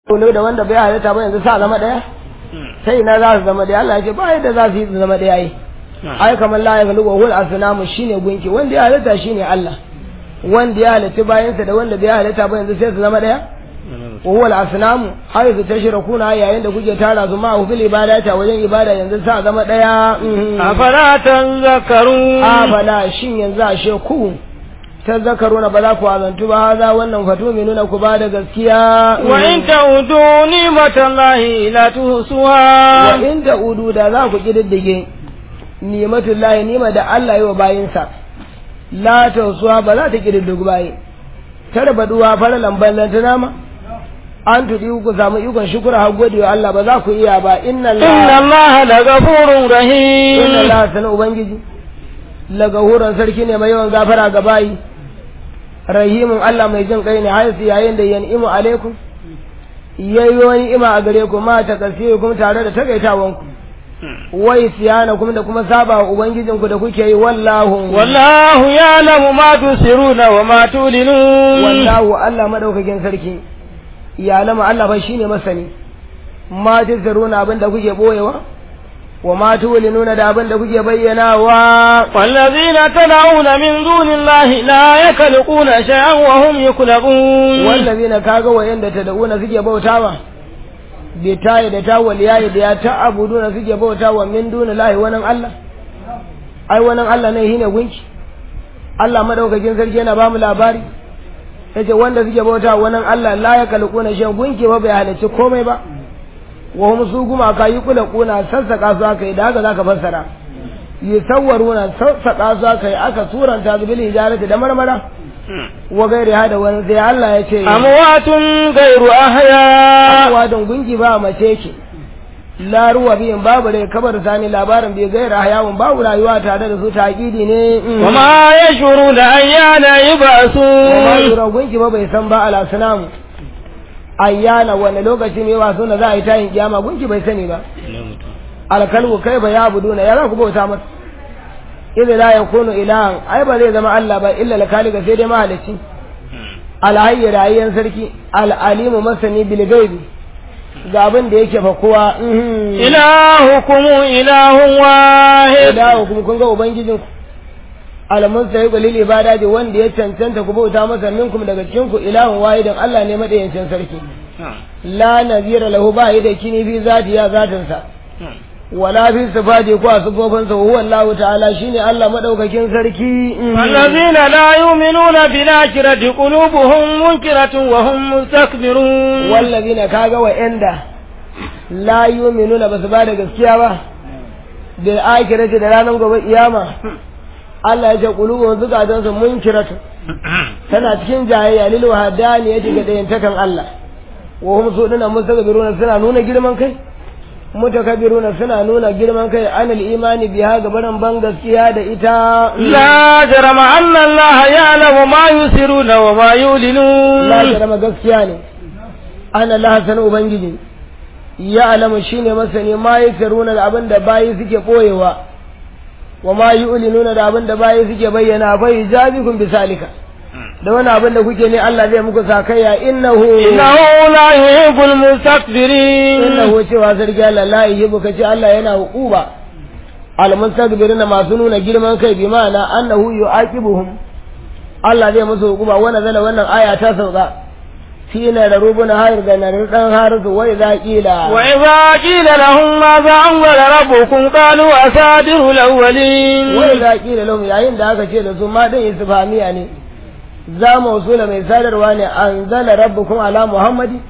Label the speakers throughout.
Speaker 1: ne da wanda bai halitta ba yanzu sa zama daya sai ina za su zama daya Allah ya ce ba yadda za su yi su zama daya yi ai kamar la ya galu wa hul asnamu shine gunki wanda ya halitta shine Allah wanda ya halitta bayansa da wanda bai halitta ba yanzu sai su zama daya wa huwa al-asnamu haythu tashrakuna yayin da kuke tara su ma fil ibadata wajen ibada yanzu sa zama daya
Speaker 2: afala tanzakaru
Speaker 1: afala shin yanzu ashe ku tazakkaruna ba za ku azantu ba haza wannan fatu mai nuna ku ba da gaskiya
Speaker 2: wa in ta'udu ni'matallahi la tuhsuha
Speaker 1: wa in ta'udu da za ku kididdige ni'matullahi nima da Allah yi wa bayinsa la tuhsuha ba za ta kididdigu bayi tarbaduwa fara lamban lantana ma an tudi ku samu ikon shukura har gode wa Allah ba za ku iya ba inna
Speaker 2: inna Allah la ghafurur rahim
Speaker 1: inna Allah sana ubangiji lagahuran sarki ne mai yawan gafara ga bayi rahimun Allah mai jin kai ne haisu yayin da yan'imu alaikum yayi wani ima a gare ku ma ta kasiri kuma tare da takaitawan ku wai siyana kuma da kuma saba wa ubangijin ku da kuke yi wallahu
Speaker 2: wallahu ya'lamu ma tusiruna wa ma tulinun
Speaker 1: wallahu Allah madaukakin sarki ya lama Allah fa shine masani ma tusiruna abin da kuke boyewa wa ma tulinuna da abin da kuke bayyanawa
Speaker 2: wallazina tad'una min dunillahi la yakhluquna shay'an wa hum yakhluqun
Speaker 1: wallazina kaga wayanda tad'una suke bautawa bi tayi da tawal yayi da ya ta'buduna suke bautawa min dunillahi wannan Allah ai wannan Allah ne shine gunki Allah madaukakin sarki yana ba mu labari yace wanda suke bautawa wannan Allah la yakhluquna shay'an gunki ba bai halarci komai ba wa hum su gumaka yi kula kuna sassaka su aka yi da haka zaka fassara yi sawwaruna sassaka su aka yi aka turanta su bil hijarati da marmara wa gairi hada wani sai Allah ya ce
Speaker 2: amwatun gairu ahya
Speaker 1: amwatun gungi ba mace ce la ruwa biyin babu rai kabar sani labarin bai gaira hayawun babu rayuwa tare da su taƙidi ne
Speaker 2: wa ma yashuru da ayyana yubasu
Speaker 1: wa ma yura gungi ba bai san ba ala sunamu ayyana wani lokaci ne wasu na za a yi tayin kiyama gunki bai sani ba alkalbu kai ba ya budu na ya za ku bauta masa idan la yakunu ilahan ai ba zai zama Allah ba illa lakaliga sai dai mahalicci alhayyi rayyan sarki al'alimu masani bil gaibi ga abin da yake fa kowa
Speaker 2: ilahukum ilahun wahid
Speaker 1: ilahukum kun ga ubangijinku almunsayi lil ibadati wanda ya cancanta ku bauta masa minkum daga cikin ku ilahun wahidan Allah ne madayancin sarki la nazira lahu ba yi da kini fi zati ya zatin sa wala fi sifati ko sifofin sa huwa Allah ta'ala shine Allah madaukakin sarki
Speaker 2: allazina la yu'minuna bil akhirati qulubuhum munkiratun wa hum mustakbirun
Speaker 1: wallazina kaga wa inda la yu'minuna basu ba da gaskiya ba bil akhirati da ranar gobe kiyama Allah ya ce qulubuhum zukatansu munkiratu tana cikin jayayya lil wahdani yace ga dayan takan Allah wa hum suduna mustakbiruna suna nuna girman kai mutakabiruna suna nuna girman kai anil imani biha gabaran ban gaskiya da ita
Speaker 2: la jarama anna Allah ya'lamu ma yusiruna wa ma yulinun
Speaker 1: la jarama gaskiya ne ana Allah sanu ubangiji ya alamu shine masani ma yusiruna da abin da bayi suke boyewa wa ma yu'linuna da abin da bayi suke bayyana fa yajabikum bisalika da wani abin da kuke ne Allah zai muku sakayya innahu
Speaker 2: innahu la yuhibbul mustakbirin
Speaker 1: innahu cewa sarki Allah la yuhibbu kace Allah yana hukuba al mustakbirina masu nuna girman kai bi ma'ana annahu yu'aqibuhum Allah zai musu hukuma wannan zala wannan aya ta sauka في لربنا هاير قال dan harisu wai za kila
Speaker 2: وإذا قيل لهم ماذا أنزل ربكم قالوا أساطير الأولين
Speaker 1: wai za kila lahum yayin da aka ce da su ma dan istifhamiya ne za mu usula mai sadarwa ne anzala rabbukum ala muhammadi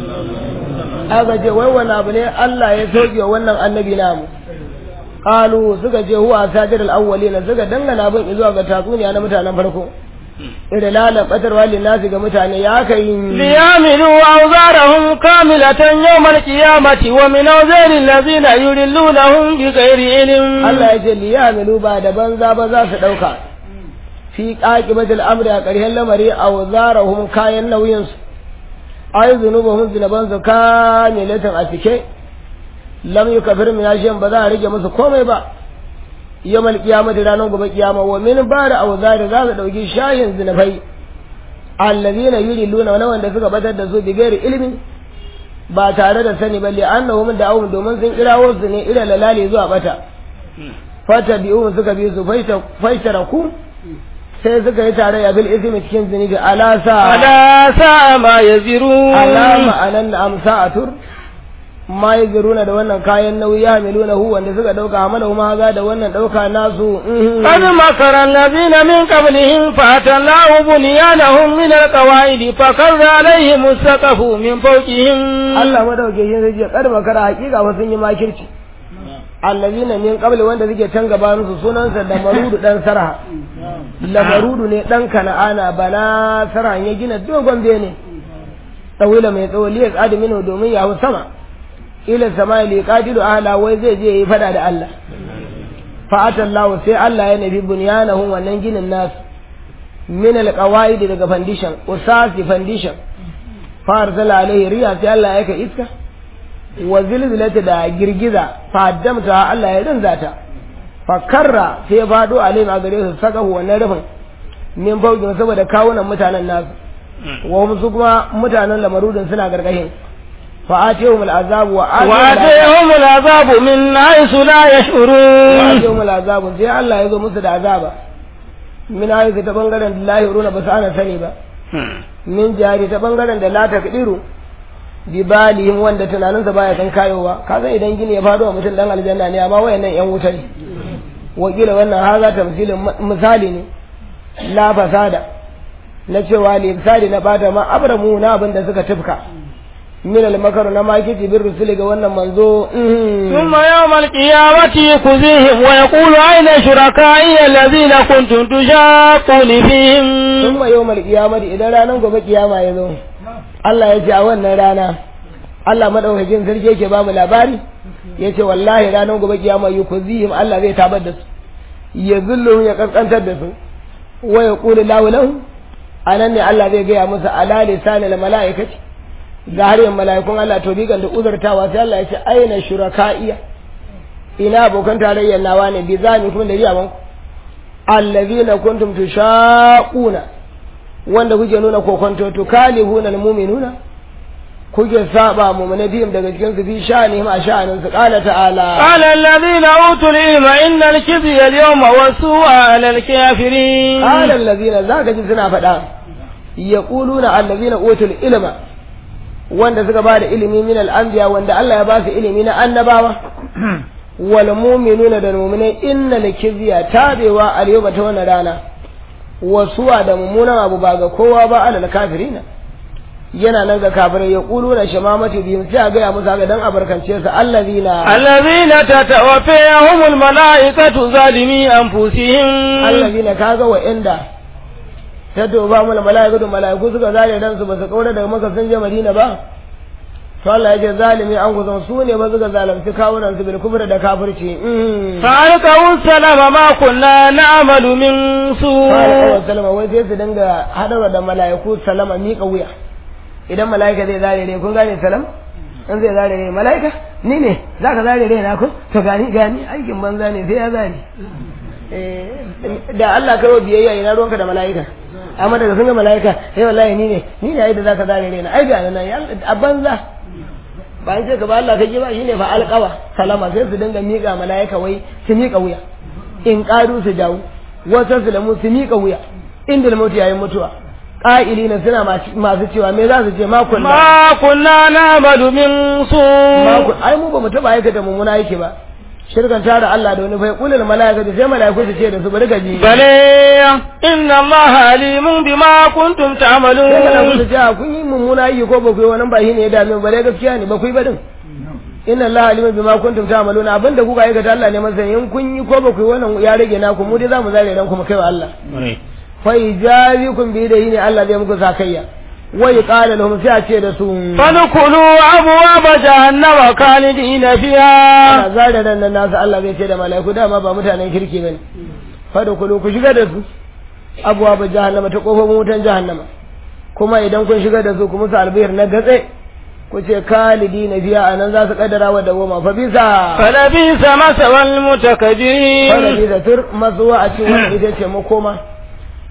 Speaker 1: aka ce wai wani abu ne Allah ya soke wa wannan annabi namu qalu suka ce huwa asatir al-awwalin suka dangana bin zuwa ga tatsuniya na mutanen farko idan lalabatarwa linnasi ga mutane ya kai
Speaker 2: ليعملوا أوزارهم كاملة يوم القيامة ومن أوزار الذين يضلونهم بغير علم
Speaker 1: Allah ya ce li ya'malu ba da banza ba za su dauka fi aqibatil amri a ƙarshen lamari awzarahum kayan nauyin su ay zunubuhum zunuban su kamilatan a cike lam yukafir min ashiyan ba za a rage musu komai ba yamal qiyamati ranar gobe kiyama wa min bada awzari za su dauki shayin zunubai allazina yuriluna wala wanda suka batar da su bi gairi ilmi ba tare da sani ba li'annahum da'awum domin sun kirawo su ne ila lalali zuwa bata fata bi'u suka bi su faita faitaraku sai suka yi tare ya bil ismi cikin zunubi ala sa
Speaker 2: ala sa ma yazirun
Speaker 1: alama anan da amsa a tur ma yi ziruna da wannan kayan nauyi ya miluna hu wanda suka dauka hamala kuma haza da wannan dauka nasu
Speaker 2: قد مكر الذين من قبلهم فأتى الله بنيانهم من القواعد فقر عليهم السقف من فوقهم
Speaker 1: Allah madauke shi sai ce kar makara hakika fa sun yi makirci allazina min qabli wanda suke can gabanin su sunansa da marudu dan sarha la marudu ne dan kana'ana bana sarha ya gina dogon bene tsawila mai tsawo liyas adaminu domin ya hau sama ila sama li qadilu ahla wai zai je yi fada da Allah fa atallahu sai Allah ya nabi bunyanahum wannan ginin nasu min alqawaid daga foundation usasi foundation fa arsala alaihi riya sai Allah ya ka iska wa zilzilata da girgiza fa damta Allah ya rinza ta fa karra sai ya fado alaihim a gare su saka wannan rufin min faukin saboda kawunan mutanen nasu wa hum su kuma mutanen lamarudin suna gargashin fa atihum al'azab wa
Speaker 2: وآتيهم العذاب من حيث لا يشعرون
Speaker 1: atihum al'azab sai Allah ya zo musu da azaba min ayi ta bangaren da lahi runa ba su ana sani ba min jari ta bangaren da la takdiru bi balihim wanda tunaninsa baya kan kayowa ka san idan gini ya faɗo wa mutum dan aljanna ne amma wayannan yan wuta ne wakila wannan haza tamsilin misali ne la fasada na cewa libsadi na bata ma abramu na abin da suka tufka min al-makaru na makiti bin rusuli ga wannan manzo
Speaker 2: ثم يوم القيامة يخزيهم ويقول أين شركائي الذين كنتم تشاقون فيهم
Speaker 1: thumma yawmal qiyamati idan ranar gobe kiyama ya zo Allah ya ce a wannan rana Allah madaukakin sarki yake ba mu labari yace wallahi ranar gobe kiyama yukuzihim Allah zai tabar da su ya zullu ya kaskantar da su wa yaqulu lahu lahu anan ne Allah zai gaya musu ala lisanil malaikati ga har yin mala'ikun Allah to bigan da uzurtawa sai Allah ya ce aina shuraka'iya ina abokan tarayyar nawa ne bi zani kuma da riyawan allazina kuntum tushaquna wanda kuke nuna kokonto to kalihuna almu'minuna kuke saba mu'mina biyam daga cikin su fi sha'anihim a sha'anin su qala ta'ala
Speaker 2: قال الذين أوتوا العلم إن الخزي اليوم والسوء على الكافرين
Speaker 1: qala allazina zaka ji suna faɗa yaquluna allazina utul ilma wanda suka ba da ilimi min al-anbiya wanda Allah ya ba su ilimi na annabawa wal mu'minuna da mu'minai inna lakizya tabewa al yawma ta wannan rana wasuwa da mummunan abu ba ga kowa ba alal kafirina yana nan ga kafirai ya kulu na shamamatu bihim sai a gaya musu haka dan abarkance su allazina
Speaker 2: الذين تتوفيهم الملائكة ظالمي أنفسهم
Speaker 1: allazina kaga wa inda ta toba mana mala'ikatu mala'iku suka zare dan su ba su kaura daga maka sun je madina ba to Allah ya ce zalimi an kusan su ne ba suka zalunci kawunan su bil kufri da kafirci mm.
Speaker 2: فألقوا السلام ما كنا نعمل من
Speaker 1: Fara
Speaker 2: سوء
Speaker 1: kawai salama wai sai su dinga hadarwa da mala'iku salama miƙa wuya idan mala'ika zai zare rai kun gane salam in zai zare rai mala'ika ni ne za ka zare rai na ku to gani gani aikin banza ne sai ya zare Eh, da Allah kai wa biyayya ina ruwanka da mala'ika amma daga sun ga mala'ika sai wallahi ni ne ni ne ai da za ka zare rai na ai ga nan ya a banza ba an ce ka ba Allah kai ba shine fa alqawa salama sai su dinga miƙa mala'ika wai su miƙa wuya in ƙaru su dawo wasu su lamu su miƙa wuya inda da mutu yayin mutuwa ƙa'ili na suna masu cewa me za su ce makon da
Speaker 2: ما كنا نعمل من سوء
Speaker 1: makon ai mu ba mu taɓa aikata mummuna yake ba shirkan tara Allah da wani bai kulul mala'ika sai mala'iku su ce da su bari gaji
Speaker 2: بل إن الله عليم بما كنتم
Speaker 1: sai mala'iku
Speaker 2: تعملون
Speaker 1: su ce a kun yi mummuna aiki ko ba ku yi wannan ba shi ne ya dame mu bare gaskiya ne ba ku yi ba din inna Allah alimun bima kuntum ta'maluna abinda kuka aikata Allah ne masa in kun yi ko ba ku yi wannan ya rage naku mu dai zamu zare ran kuma kai wa Allah fa ijazikum bi da ne Allah zai muku sakayya wa yaqala lahum sai a ce da su
Speaker 2: فادخلوا أبواب جهنم خالدين فيها
Speaker 1: ana zare ran nan nasu Allah zai ce da mala'iku dama ba mutanen kirki bane fadkhulu ku shiga da su abuwa ba jahannama ta kofofin wutan jahannama kuma idan kun shiga da su ku musu albihir na gatse ku ce kalidi na biya a nan za su kaddara wa dawoma fa bisa
Speaker 2: فلبئس مثوى المتكبرين
Speaker 1: fara da tur mazuwa a cikin wani ita ce makoma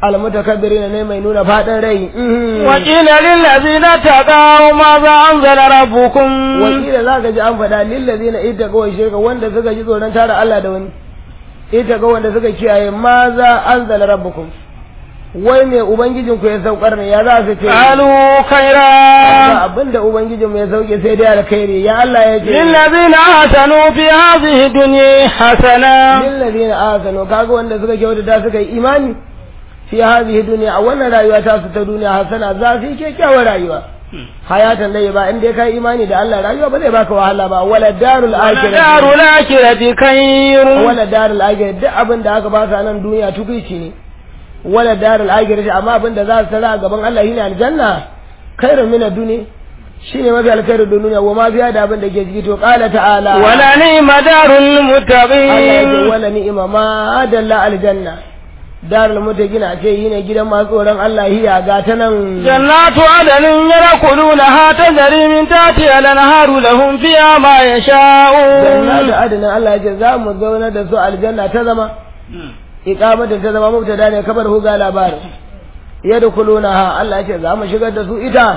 Speaker 1: almutakabbirin ne mai nuna fadin rai
Speaker 2: وقيل للذين اتقوا ماذا أنزل ربكم
Speaker 1: wakila za ka ji an faɗa lillazi na ita kawai shirka wanda suka ji tsoron tara Allah da wani ita ga wanda suka kiyaye ma za an zala rabbukum wai mai ubangijin ku ya saukar ne ya za su ce
Speaker 2: قالوا
Speaker 1: ba
Speaker 2: خيرا
Speaker 1: abin da ubangijin mu ya sauke sai dai alkhairi ya Allah ya ce
Speaker 2: للذين آتنوا في هذه الدنيا حسنة
Speaker 1: lillazi na asano kaga wanda suka kyautata suka yi imani fi hadhihi dunya a wannan rayuwa ta su ta duniya hasana za su yi kyakkyawar rayuwa hayatan dai ba in dai kai imani da Allah rayuwa ba zai baka wahala ba wala darul akhirah
Speaker 2: ودار الآخرة خير
Speaker 1: wala darul akhirah duk abin da aka ba su a nan duniya tukuici ne wala darul akhirah amma abin da za su tsara a gaban Allah shine aljanna khairun min ad-dunya shine mafi alkhairu duniya wa ma biya da abin da ke ciki to qala ta'ala
Speaker 2: ولنعم دار
Speaker 1: Allah ya ce
Speaker 2: المتقين
Speaker 1: wala ni'ima ma dalla aljanna darul mutaqina ce yine gidan masu tsoron Allah hiya ga ta nan
Speaker 2: جنات عدن يدخلونها تجري من تحتها الأنهار لهم فيها ما
Speaker 1: janna
Speaker 2: يشاءون
Speaker 1: da adana Allah ya ce za mu zauna da su aljanna ta zama iqamatin ta zama mubtada ne kabar huga labarin yadkhulunaha Allah ya ce za mu shigar da su ita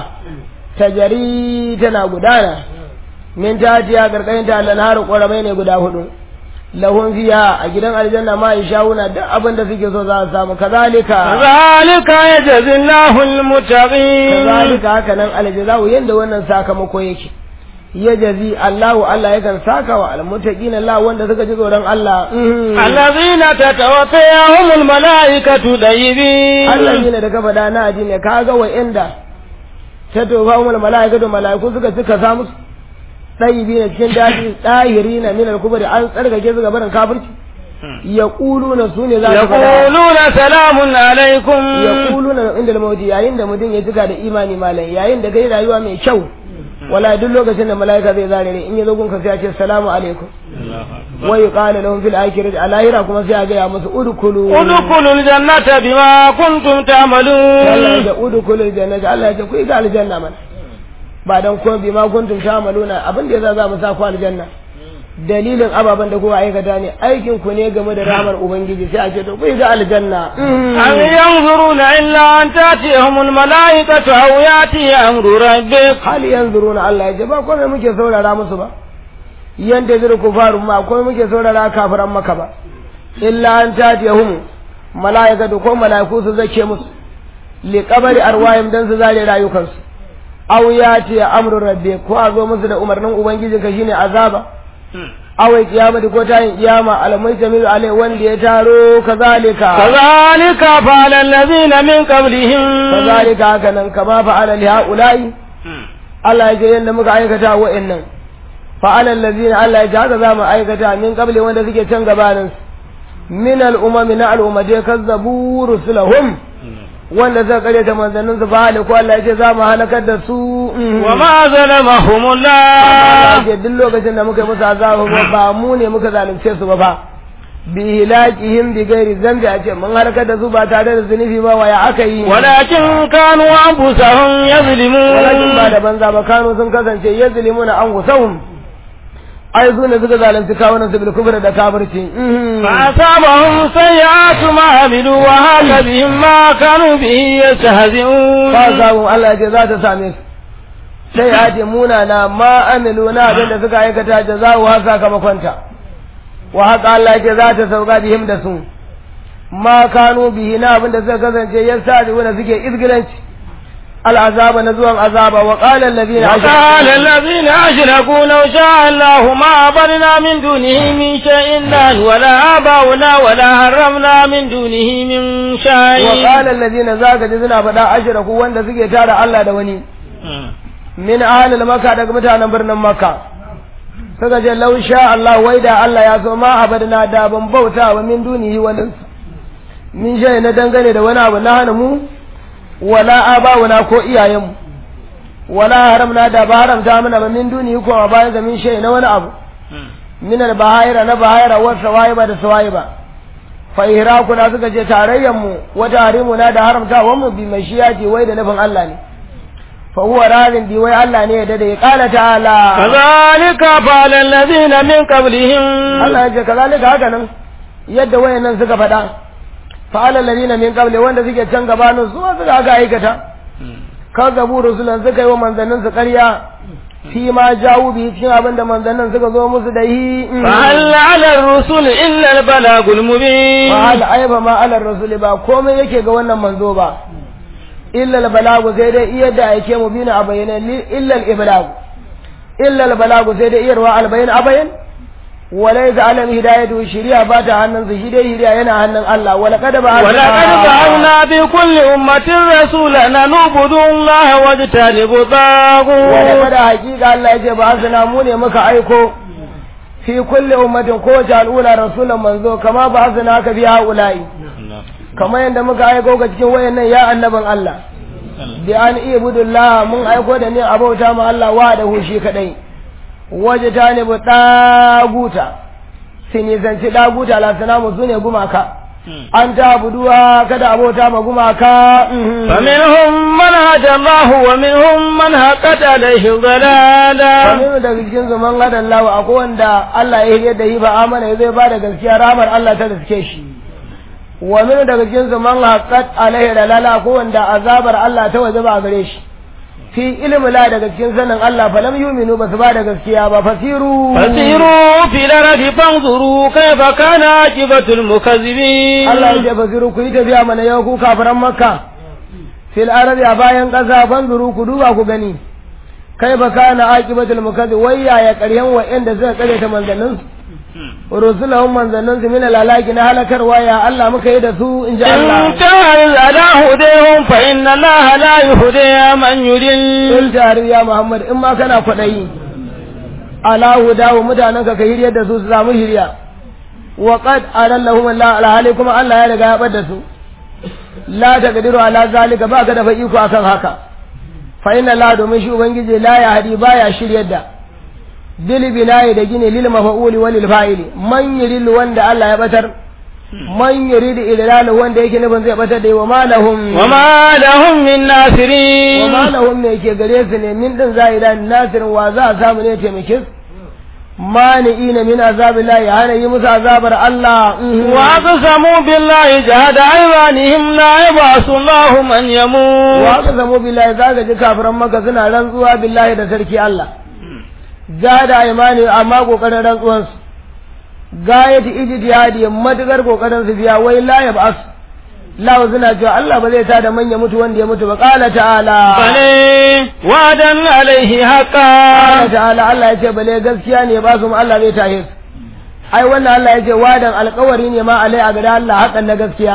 Speaker 1: tajari tana gudana min tatiya garkayin ta lanharu ƙoramai ne guda hudu lahun fiya a gidan aljanna ma shawuna duk abin da suke so za su samu kazalika
Speaker 2: ذلك يجزي الله المتقين
Speaker 1: kazalika haka nan aljaza'u yanda wannan sakamako yake ya jazi Allahu Allah yakan saka wa almuttaqin Allah wanda suka ji tsoron Allah
Speaker 2: الذين تتوفيهم الملائكة طيبين
Speaker 1: Allah da ka faɗa na aji ne kaga wa inda ta tofa umar mala'ikatu mala'iku suka suka sa musu ɗayibi na cikin daji ɗahiri na minar kubari an tsarkake su gabanin kafirci ya ƙulu na su ne za su faɗa
Speaker 2: يقولون سلام عليكم
Speaker 1: ya ƙulu na inda da mawuti yayin da mutum ya cika da imani malam yayin da kai rayuwa mai kyau wala duk lokacin da mala'ika zai zare ne in ya zo gunka sai ya ce salamu alaikum wa yuqalu lahum fil akhirati a lahira kuma sai a ga ya musu udkhulu
Speaker 2: ادخلوا الجنة بما كنتم
Speaker 1: Allah ya
Speaker 2: تعملون
Speaker 1: ce udkhulu jannata Allah ya ce ku ga aljanna mana ba dan ko bi ma kuntum ta'maluna abin da yasa za mu sa ku aljanna dalilin ababen da kuka aikata ne aikin ku ne game da rahmar ubangiji sai a ce to ku ga aljanna
Speaker 2: هل ينظرون إلا أن تأتيهم الملائكة أو يأتي أمر ربك
Speaker 1: hal yanzuruna Allah ya ce ba komai muke saurara musu ba yanda zai ku faru ma komai muke saurara kafiran maka ba illa an tatiyahum malaikatu ko malaiku su zake musu li qabri arwahim dan su zare rayukansu aw yati amru rabbi ko a zo musu da umarnin ubangiji ka shine azaba aw kiyamati ko tayin kiyama alamai jamilu alai wanda ya taro kazalika
Speaker 2: كذلك فعل الذين من قبلهم
Speaker 1: kazalika haka nan kama fa'ala li haula'i Allah ya ce yadda muka aikata wa'annan fa'ala allazina Allah ya ce haka za mu aikata min qabli wanda suke can gabanin su min al'umami na al'ummate kazzabu rusulahum wanda suka kare ta manzannin su fa ko Allah ya ce za mu halakar da su
Speaker 2: وما ظلمهم
Speaker 1: Allah
Speaker 2: الله
Speaker 1: ya ce duk lokacin da muka yi musu azabu ba ba mu ne muka zalunce su ba fa bi hilakihim bi ghairi zambi a ce mun halakar da su ba tare da zunubi ba waya aka yi
Speaker 2: ولكن كانوا أنفسهم
Speaker 1: walakin ba
Speaker 2: يظلمون
Speaker 1: da banza ba kano sun kasance ya zulimuna an gusahum ai su ne suka zalunci kawunan su bil kufr da kafirci
Speaker 2: فأصابهم سيئات ما عملوا وهاك بهم ما كانوا به يستهزئون
Speaker 1: ba samu Allah ce za ta same su sai ya ce muna na ma amilu na abin da suka aikata da za wa sakamakonta wa haka Allah ce za ta sauka bihim da su ma kanu bihi na abin da suka kasance ya sa da suke izgilanci al'azaba na zuwan azaba wa qala alladhina
Speaker 2: وقال الذين أشركوا لو شاء الله ما عبدنا من دونه من شيء نحن ولا آباؤنا ولا حرمنا من دونه من
Speaker 1: wa
Speaker 2: شيء
Speaker 1: qala alladhina zaka ji suna faɗa ashraku wanda suke tara Allah da wani min ahlil makka daga mutanen birnin makka suka ce law sha Allah wai da Allah ya so ma abadna da ban bauta wa min dunihi wani min shay na dangane da wani abu na hana mu wala abawuna ko iyayenmu wala haramna da ba haramta mana ba min dunihi ko a bayan ga min shay na wani abu min al bahaira na bahaira wa sawaiba da sawaiba fa ihrakuna suka ce tarayyan mu wa tarimuna da haramtawan mu bi mashiyati wai da nufin Allah ne fa huwa radin bi wai Allah ne ya dade ya kala ta'ala
Speaker 2: كذلك فعل الذين من قبلهم
Speaker 1: Allah ya ce kazalika haka nan yadda wayannan suka faɗa fa'ala ladina min qabli wanda suke can gabanin su ma suka aka aikata kazzabu rusulan suka yi wa manzannin su ƙarya fi ma jawu bi cikin abin da manzannin suka zo musu da yi
Speaker 2: فهل على الرسل إلا البلاغ المبين
Speaker 1: fa'al aiba ma alar rasuli ba komai yake ga wannan manzo ba illa al-balagu sai dai iya da yake mu bina a bayyana illa al-iblagu illa al-balagu sai dai iyarwa al-bayan a bayan walaysa alam hidayatu shari'a ba ta hannun su shi dai hidaya yana hannun Allah wala kad ba
Speaker 2: ولقد بعثنا بكل أمة رسولا أن نعبدوا الله واجتنبوا
Speaker 1: wala
Speaker 2: الطاغوت
Speaker 1: kada hakika Allah ya ce ba asana mu ne muka aiko fi kulli ummatin kowace al'ula rasulan manzo kama ba asana ka biya haula'i kamar yadda muka aiko ga cikin wayannan ya annaban Allah bi an ibudullah mun aiko da ne abauta ma Allah wa da hushi kadai waje ta ne bu daguta sini zanci daguta la sanamu sune gumaka an ta abuduwa kada abauta ma gumaka mhm.
Speaker 2: فمنهم من هدى الله ومنهم من حقت عليه الضلالة
Speaker 1: wani daga cikin zaman hadan lawa akwai wanda Allah ya hiyar da yi ba amana zai ba da gaskiya ramar Allah ta riske shi wa min daga cikin zaman haqqat alaihi dalala akwai wanda azabar Allah ta waje ba a gare shi fi ilmi la daga cikin sanin Allah fa lam yuminu ba su ba da gaskiya ba fasiru
Speaker 2: فسيروا في الأرض فانظروا كيف كان عاقبة المكذبين
Speaker 1: Allah ya ce fasiru ku yi tafiya mana yau ku kafiran makka fil arabi a bayan ƙasa fanzuru ku duba ku gani kai ba kana aqibatul mukazzib wai yaya ƙaryan wa'anda suka kare ta manzannin su rusulahum manzannin su min lalaki na halakarwa ya Allah muka yi da su in ji Allah
Speaker 2: إن تعرض على هديهم فإن الله لا يهدي من يضل
Speaker 1: in tare ya Muhammad in ma kana kwaɗayi ala hudawu mutanen ka ka hiryar da su su samu hirya wa qad arallahum Allah alhali kuma Allah ya riga ya bada su la taqdiru ala zalika ba ka da fa iko akan haka fa inna la domin shi ubangiji la ya hadi baya shiryar da bil binayi da gine lil mafa'uli wa lil fa'ili man yuridu wanda Allah ya batar man yuridu idlalu wanda yake nufin zai batar da wa ma lahum
Speaker 2: وما لهم من
Speaker 1: wa
Speaker 2: ناصرين
Speaker 1: ma lahum me ke gare su ne min din zahira nasirin wa za a samu ne taimake su mani'ina min azabillahi ya hana yi musu azabar Allah mhm.
Speaker 2: وأقسموا بالله جهد أيمانهم لا يبعث الله من
Speaker 1: wa
Speaker 2: يموت
Speaker 1: aka zamo billahi za ka ji kafiran maka suna rantsuwa billahi da sarki Allah ja da imani amma kokarin rantsuwansu gayati ijtihadi matukar kokarin su biya wai la yab'as la suna cewa Allah ba zai tada manya mutu wanda ya mutu ba qala ta'ala
Speaker 2: بل وعدا عليه حقا
Speaker 1: Allah ta'ala Allah ya ce bale gaskiya ne ba su mu Allah zai tahe su ai wannan Allah ya ce wadan alƙawari ne ma alai a gada Allah hakan na gaskiya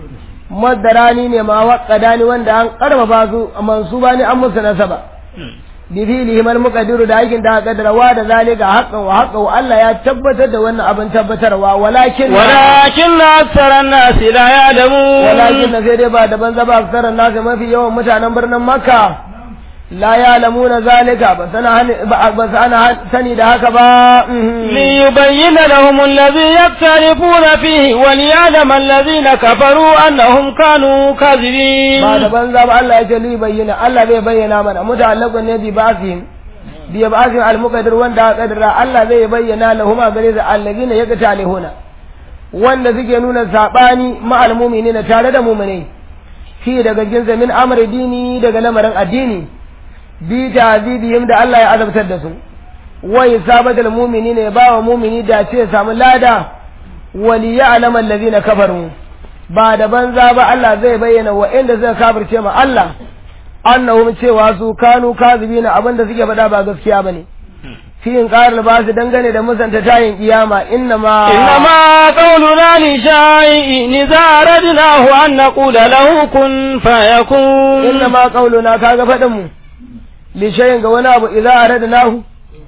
Speaker 1: madarani ne ma waƙada ni wanda an karfafa su mansuba ne an musu nasaba bi filihim al-muqaddiru da aikin da aka kaddara wa da zalika haqqan wa haqqan wa Allah ya tabbatar da wannan abin tabbatarwa walakin
Speaker 2: ولكن أكثر الناس لا يعلمون
Speaker 1: walakin na sai dai ba daban zaba aksarar nasu mafi yawan mutanen birnin makka la ya'lamuna zalika ba sana hani- ba ba sana sani da haka ba mhm.
Speaker 2: ليبين لهم الذي يختلفون فيه وليعلم الذين كفروا أنهم كانوا كاذبين
Speaker 1: ba da banza ba Allah ya ce li bayyana Allah zai bayyana mana mutallaqun ne bi ba'sihim bi ba'sihim al-muqaddir wanda aka kaddara Allah zai bayyana lahum a gare da allazina yaqtalihuna wanda suke nuna sabani ma al-mu'minina tare da mu'minai fi daga jinsa min amri dini daga lamarin addini bi ta'zibihim da Allah ya azabtar da su wa isabatul mu'minina ya bawa mu'mini da ce ya samu lada wali ya'lamu allazina kafaru ba da banza ba Allah zai bayyana wa inda suka kafirce ma Allah annahum cewa su kanu kazibina abinda suke faɗa ba gaskiya bane fi in qarar ba su dangane da musanta tayin kiyama inna ma
Speaker 2: إنما قولنا لشيء إذا أردناه أن نقول له كن فيكون
Speaker 1: inna ma qauluna kaga faɗin mu li shay'in ga wani abu idza aradnahu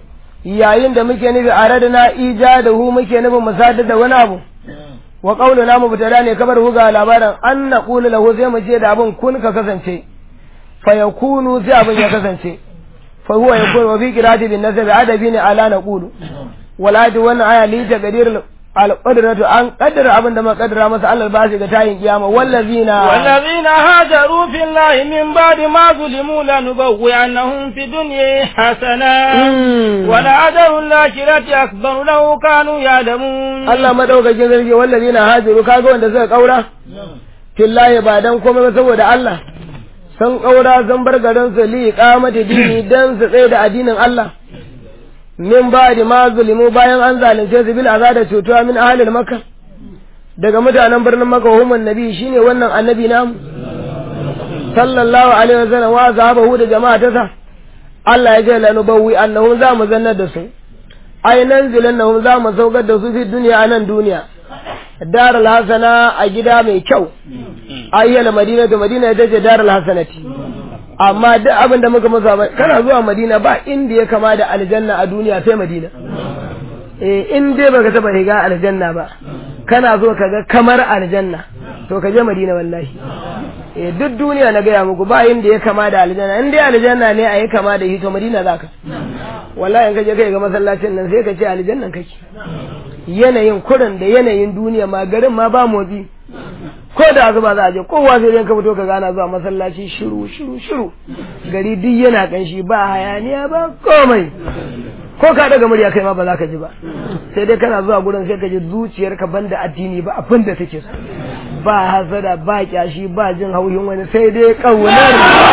Speaker 1: yayin da muke nufi aradna ijadahu muke nufin musadar da wani abu wa qauluna mubtada ne kabar huga labarin an naqulu lahu sai mu ce da abin kun ka kasance fa yakunu sai abin ya kasance fa huwa yakunu wa fi qira'ati bin nasab adabi ne ala naqulu wala da wannan aya li taqdir alƙadaratu an ƙaddara abin da muka ƙaddara masa Allah ba shi ga tayin kiyama wallazina
Speaker 2: والذين هاجروا في الله من بعد ما ظلموا لنبوئنهم في الدنيا حسنة ولأجر الآخرة أكبر لو كانوا يعلمون
Speaker 1: Allah madaukakin sarki wallazina hajiru kaga wanda suka kaura fillahi ba dan komai ba saboda Allah sun kaura sun bar garin su li iqamati dini dan su tsaye da addinin Allah min ba'di ma zulimu bayan an zalunce su bil azada cutuwa min ahlil makka daga mutanen birnin makka humun nabi shine wannan annabi namu sallallahu alaihi wasallam wa zahabahu da jama'a ta sa Allah ya ce lanubawwi annahum za mu zannar da su ai nan zilannahum za mu saukar da su fi duniya a nan duniya darul hasana a gida mai kyau ayyala madina da madina ita ce darul hasanati amma duk abin da muka musa kana zuwa madina ba inda ya kama da aljanna a duniya sai madina eh in dai baka taba riga aljanna ba kana zo ka ga kamar aljanna to ka je madina wallahi eh duk duniya na gaya muku ba inda ya kama da aljanna in dai aljanna ne a yi kama da shi to madina zaka wallahi in ka je kai ga masallacin nan sai ka ce aljannan kake yanayin kurin da yanayin duniya ma garin ma ba motsi ko da zuba za a je kowa sai dai ka fito ka gana zuwa masallaci shiru shiru shiru gari duk yana kanshi ba hayaniya ba komai ko ka daga murya kai ma ba za ka ji ba sai dai kana zuwa gurin sai ka ji zuciyarka banda addini ba abin da take so ba hasada ba kyashi ba jin haushin wani sai dai kaunar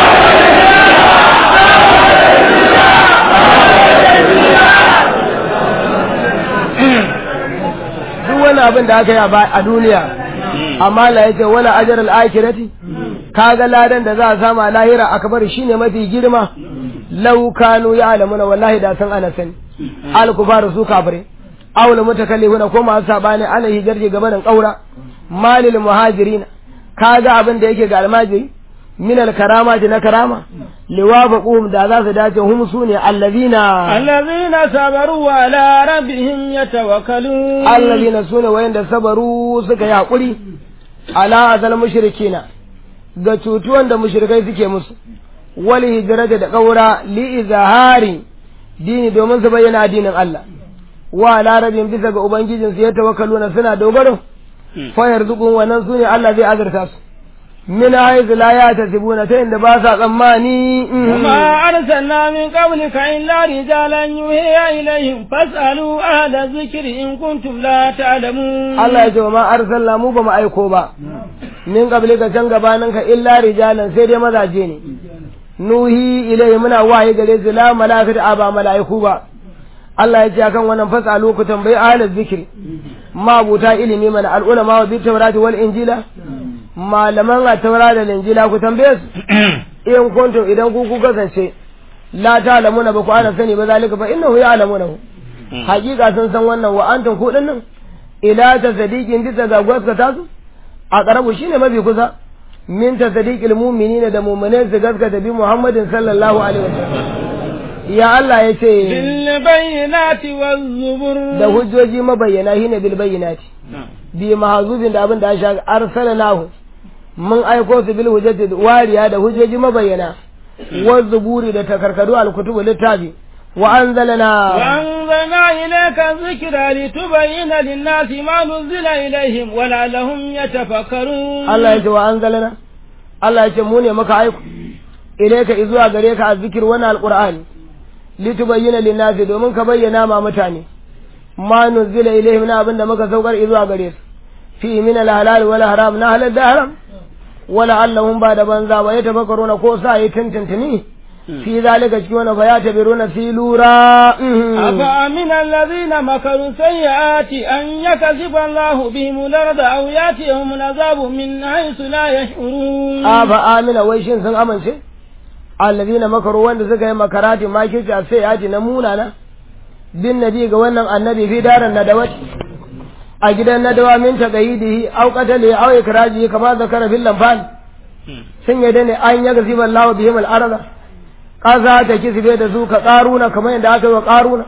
Speaker 1: duk wani abin da aka yi a duniya amma la yace wala ajr al akhirati kaga ladan da za a samu a lahira akbar shine mafi girma law kanu ya'lamuna wallahi da san ana sani al kufaru su kafire awla mutakallifuna ko masu sabani ana hijarji gaban kaura malil muhajirin kaga abin da yake ga almajiri min al karamati na karama liwafaquhum da za su dace hum sune allazina
Speaker 2: allazina sabaru wa ala rabbihim yatawakkalun
Speaker 1: allazina sune wayanda sabaru suka yi hakuri ala azal mushrikina ga cutuwan da mushrikai suke musu wal hijrata da kaura li izhari dini domin su bayyana addinin Allah wa ala rabbihim bisa ga ubangijin su ya tawakkaluna suna dogaro fa yarzuqun wannan sune Allah zai azurta su من حيث لا يحتسبون تين باسا tsammani
Speaker 2: وما أرسلنا من قبلك إلا رجالا يوحي إليهم فاسألوا أهل الذكر إن كنتم لا تعلمون
Speaker 1: Allah ya ce wa ma arsalna mu ba mu aiko ba min qablika can gabaninka illa rijalan sai dai mazaje ne nuhi ilai muna waye gare su la malaikatu aba malaiku ba Allah ya ce akan wannan fasalu ku tambayi ahlul zikri ma buta ilimi mana al ulama wa bi tawrati wal injila malaman a taura da linjila ku tambaye su in kuntum idan ku ku kasance la ta'lamuna ba ku ana sani ba zalika fa innahu ya'lamuna hakika sun san wannan wa antum ku dinnan ila ta sadiqin bisa ga gaskata su a karabu shine mafi kusa min ta sadiqil mu'minina da mu'minai su gaskata bi Muhammadin sallallahu alaihi wasallam ya Allah ya ce
Speaker 2: bil bayyinati waz zubur
Speaker 1: da hujjoji mabayyana shine bil bayyinati bi mahzubin da abin da ya sha arsalallahu mun aiko su bil hujjati wariya da hujjoji mabayyana wa zuburi da takarkadu al-kutubu littafi wa anzalna
Speaker 2: wa anzalna ilayka dhikra litubayyana lin-nasi ma nuzila ilayhim wa la'allahum yatafakkarun
Speaker 1: Allah ya ce wa anzalna Allah ya ce mu ne muka aiko ilayka izuwa gare ka azzikir wannan alqur'ani litubayyana lin-nasi domin ka bayyana ma mutane ma nuzila ilayhim na abinda muka saukar izuwa gare su fi min al-halal wal haram na halal da haram wala allahum ba da banza ba ya tafakkaruna ko sa yi tantantani fi zalika cikin wani fa ya tabiruna fi lura
Speaker 2: afa amin alladhina makaru sayyiati an yakziba Allah bihim al-ard aw yatihum al-azab min haythu la yash'urun
Speaker 1: afa amina wai shin sun amince alladhina makaru wanda suka yi makarati makirci a sayyiati na munana bin nabi ga wannan annabi fi daran nadawat a gidan nadawa min taqayidihi aw qatali aw ikraji kama zakara fil lamfal sun yadda ne an yaga ziban lawa bihim al arda kaza ta kisbe da su ka qaruna kamar yadda aka yi wa qaruna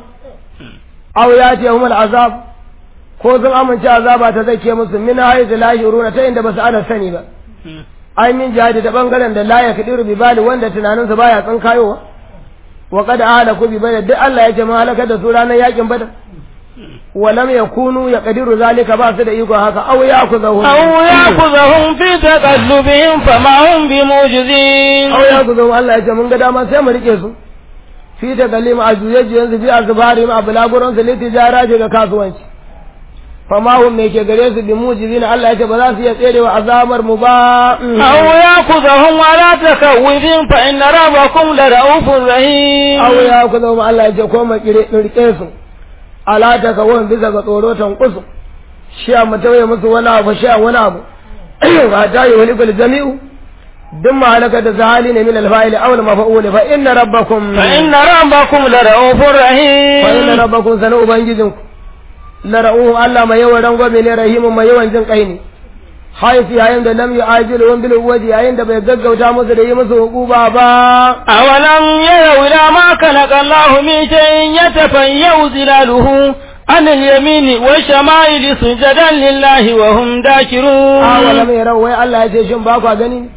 Speaker 1: aw yati hum al azab ko sun amince azaba ta zake musu min haythu la yuruna ta inda basu ana sani ba ai min jihadi ta bangaren da la yakdiru bi bali wanda tunaninsa baya tsinkayowa wa qad ahalaku bi badar duk Allah ya ce ma halaka da su ranar yakin badar walam yakunu yaqdiru zalika ba su da iko haka aw yakuzahu
Speaker 2: أو يأخذهم في تقلبهم فما هم بموجزين
Speaker 1: aw yakuzahu Allah ya ce mun ga dama sai mu rike su fi ta kalima a juye-juyen su fi a zubari ma bulaguran su liti jara ga kasuwanci fama hum me ke gare su bi mujizin Allah ya ce ba za su iya tserewa azabar mu ba
Speaker 2: أو يأخذهم على تخوف فإن ربكم لرؤوف رحيم
Speaker 1: aw ya ku zama Allah ya ce ko mu kire rike su ala ta kawon bisa ga tsoro tankusu shi a mutawaye musu wani abu shi a wani abu ba ta yi wani kul jami'u duk mahalaka da zahali ne min alfa'ili aw al-maf'ul fa inna rabbakum
Speaker 2: فإن ربكم لرؤوف
Speaker 1: fa inna
Speaker 2: رحيم
Speaker 1: rabbakum sanu ubangijinku la ra'uhu Allah mai yawan rangwame ne rahimun mai yawan jin kai ne haifi yayin da lam yu'ajilu bil waji yayin da bai gaggauta musu da yi musu hukuba ba
Speaker 2: أولم يروا إلى ما خلق الله من شيء يتفيأ ظلاله عن اليمين والشمائل سجدا لله وهم داكرون
Speaker 1: awala mai rau wai Allah ya ce shin ba kwa gani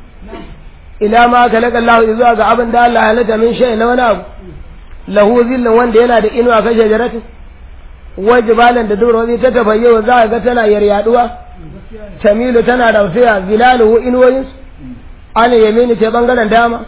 Speaker 1: ila ma kalaka Allah zuwa ga abin da Allah ya halitta min shay na wani abu lahu zillin wanda yana da inuwa kan shajaratin wajibalan da durori ta tafayyo za ga tana yaryaduwa tamilu tana rausiya zilaluhu inuwoyin an yamini ta bangaren dama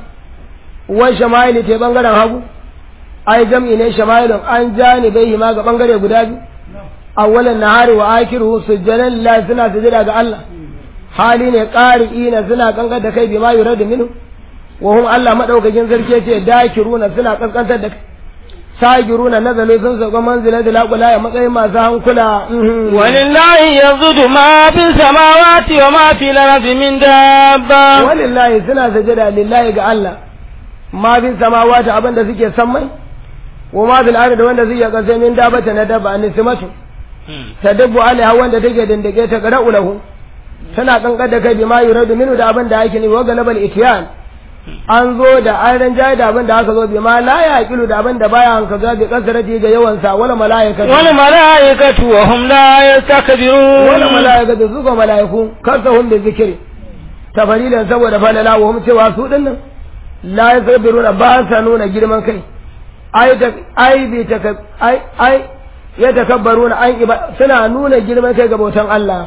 Speaker 1: wa shama'ili ta bangaren hagu ai jam'i ne shama'ilun an janibai ma ga bangare guda biyu awwalan nahari wa akiruhu sujjadan lillahi suna sujada ga Allah hali ne qari'ina suna kankar da kai bima yuradu minhu wa hum Allah madaukakin sarki ce dakiruna suna kankantar da kai sagiruna nazalu sun sauka manzila da laƙula ya matsayin masu hankula mhm.
Speaker 2: ولله يسجد ما في السماوات وما في الأرض من دابة
Speaker 1: walillahi suna sajada lillahi ga Allah ma bin samawati abin da suke sammai wa ma bil ardi wanda suke kasa min dabata na daba nismatu tadabbu alaiha wanda take dindike ta qara'u lahu tana kankar da kai bima yuradu minu da abin da ake ni wa galabal ityan an zo da an ranjaye da abin da aka zo bima la yaqilu da abin da baya hankaza bi kasarati ga yawan sa wala malaikatu
Speaker 2: والملائكة وهم لا يستكبرون
Speaker 1: wala malaikatu su ga malaiku kasahum bi zikri tafarilan saboda falala wa hum cewa su dinnan la yasbiruna ba sa nuna girman kai ai da ai bi ta ai ai ya takabbaruna an iba suna nuna girman kai ga bautan Allah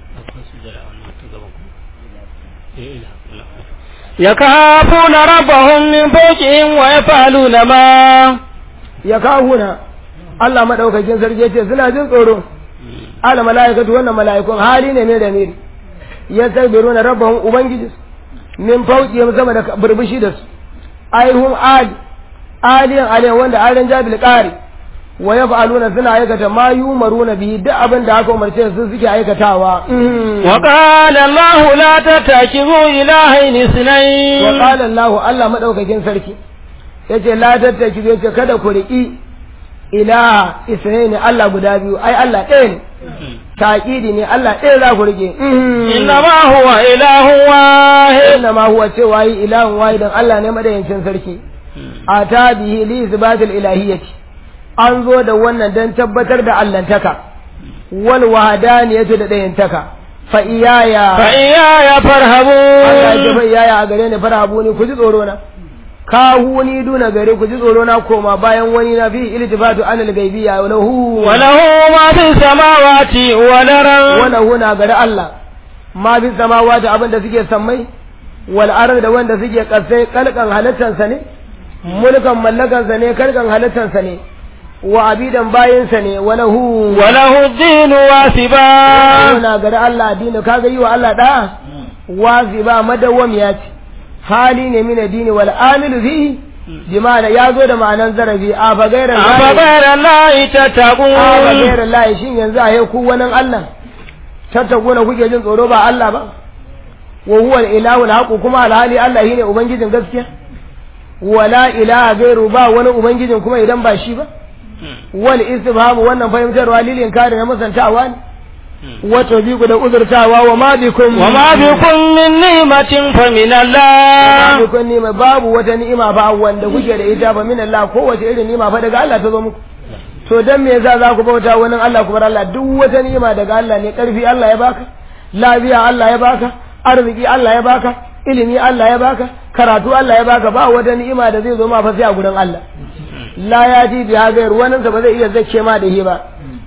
Speaker 2: يخافون ربهم من فوقهم ويفعلون ما
Speaker 1: ya kahuna Allah madaukakin sarki yace suna jin tsoro ala malaikatu wannan malaikun hali ne ne da miri ya sabiruna rabbahum ubangiji min fawqihim sama da burbushi da su aihum ali aliyan aliyan wanda aran jabil qari wa yaf'aluna suna aikata ma yumaruna bi duk abin da aka umarce su suke aikatawa
Speaker 2: وقال الله لا تتخذوا إلهين
Speaker 1: wa
Speaker 2: اثنين
Speaker 1: qala Allah Allah madaukakin sarki yace la tattaki yace kada ku riki ilaha isra'ini Allah guda biyu ai Allah ɗaya ne taƙidi ne Allah ɗaya za ku rike
Speaker 2: إنما هو إله واحد
Speaker 1: inna ma huwa cewa yi ilahun wahidan Allah ne madayancin sarki a ta bihi li isbatil ilahiyyati an zo da wannan dan tabbatar da allantaka wal wahdaniyatu da dayantaka fa iyaya
Speaker 2: فإياي
Speaker 1: Allah ya
Speaker 2: فارهبون
Speaker 1: fa iyaya a gare ni farhabu ni ku ji tsoro na kahuni duna gare ku ji tsoro na koma bayan wani na fi iltifatu anil gaibiyya wa lahu
Speaker 2: وله ما في السماوات والأرض
Speaker 1: wala huna gari Allah ma bi samawati abin da suke sammai wal ard da wanda suke kasai kalkan halittansa ne mulkan mallakansa ne kalkan halittansa ne wa abidan bayinsa ne wala hu
Speaker 2: وله الدين واسبا
Speaker 1: huna gari Allah addini kaga yi wa Allah da wazi ba madawwam ya ce hali ne min addini wal amilu fi bima'ana ya zo da ma'anan zarafi a fa gairan
Speaker 2: أفغير الله
Speaker 1: a fa
Speaker 2: تتقون
Speaker 1: gairan lahi shin yanzu a ku wani Allah tattagona kuke jin tsoro ba Allah ba wa huwa al-ilahu al kuma alhali Allah shine ubangijin gaskiya wala ilaha gairu ba wani ubangijin kuma idan ba shi ba wal istifham wannan fahimtarwa lilin kare na musantawa ne wato biku da uzurtawa wa ma bikum
Speaker 2: وما بكم من نعمة فمن
Speaker 1: ma
Speaker 2: الله
Speaker 1: bikum ni'ma babu wata ni'ima ba wanda kuke da ita ba min Allah kowace irin ni'ima fa daga Allah ta zo muku to dan me yasa za ku bauta wani Allah ku bar Allah duk wata ni'ima daga Allah ne karfi Allah ya baka lafiya Allah ya baka arziki Allah ya baka ilimi Allah ya baka karatu Allah ya baka ba wata ni'ima da zai zo ma fa sai a gurin Allah la ya ji bi hagayar wani ba zai iya zace ma da shi ba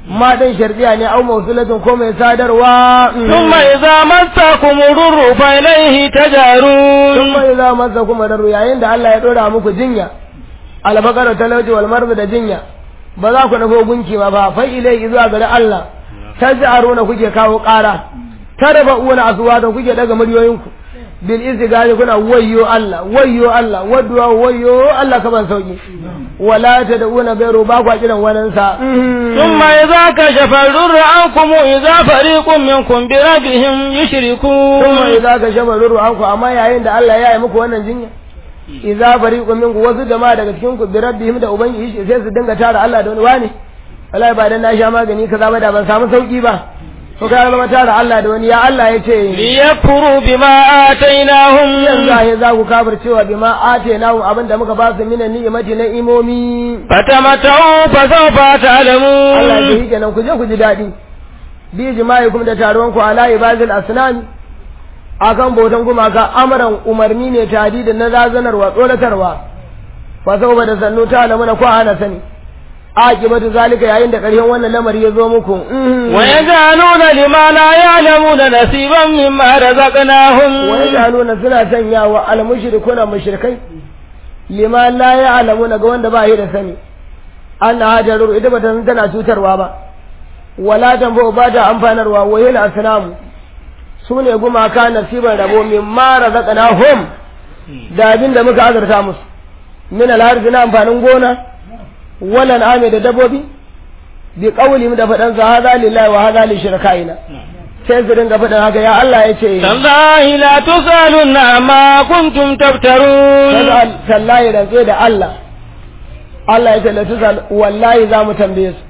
Speaker 1: ma dan shardiya ne au mausulatun ko mai sadarwa
Speaker 2: ثم إذا مسكم الضر فإليه تجارون
Speaker 1: sun mai za masa kuma da yayin da Allah ya dora muku jinya albakar talauci wal marzu da jinya ba za ku nufo gunki ba ba fa ilai zuwa gari Allah taj'aruna kuke kawo ƙara tarfa'una aswata kuke daga muryoyinku bil izgari kuna wayyo Allah wayyo Allah wadduwa wayyo Allah ka ban sauki wala tad'una gairu ba ku kiran wannan sa
Speaker 2: ثم إذا كشف الضر عنكم إذا فريق منكم بربهم يشركون
Speaker 1: kuma idza ka shaba ruru anku amma yayin da Allah ya yi muku wannan jinya idza fariqun minkum wasu jama'a daga cikin ku bi rabbihim da ubangiji sai su dinga tara Allah da wani wani wallahi ba dan na sha magani kaza ba da ban samu sauki ba to kai zama tara Allah da wani ya Allah ya ce
Speaker 2: ليكفروا بما آتيناهم
Speaker 1: yanzu ahe za ku kafir cewa bima atenahu abinda muka ba su minan ni'imati na imomi
Speaker 2: فتمتعوا فسوف
Speaker 1: Allah ya
Speaker 2: تعلمون
Speaker 1: yi kenan ku je ku ji daɗi bi jima'i kuma da taruwan ku ala ibadil asnami akan bautan gumaka amaran umarni ne tadi da na razanarwa tsoratarwa fa sau da sannu ta alamuna ko ana sani akibatu zalika yayin da ƙarshen wannan lamari ya zo muku Mhm.
Speaker 2: ويجعلون لما لا يعلمون نصيبا مما رزقناهم
Speaker 1: wa yaj'aluna suna sanyawa al mushrikuna mushrikai lima la ya'lamuna ga wanda ba yi da sani an hajaru ita ba ta san tana cutarwa ba wala tambo ba ta amfanarwa wa yil asnamu su ne gumaka nasiban rabo min ma razaqnahum da abin da muka azurta musu min al na amfanin gona wala ame da dabobi bi qawli da fadan sa hadha lillahi wa hadha li shirkaina sai su dinga faɗin haka ya Allah ya ce
Speaker 2: تالله لا تسألن عما كنتم تفترون
Speaker 1: Tazal tallahi rantse da Allah Allah ya tallata sal wallahi za mu tambaye su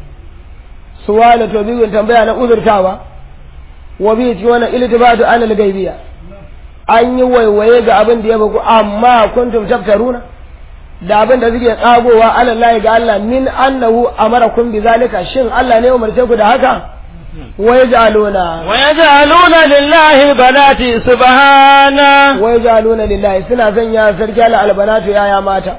Speaker 1: suwala to biyu tambaya na uzurtawa wa bi ci wannan iltibatu an al-gaibiya an yi waiwaye ga abin da ya baku amma kuntum taftaruna da abin da suke tsagowa alallahi ga Allah min annahu amarakum bi zalika shin Allah ne ya umarce ku da haka wa yaj'aluna
Speaker 2: ويجعلون لله البنات سبحانه
Speaker 1: wai jaluna lillahi suna sanya sarki ala albanatu yaya mata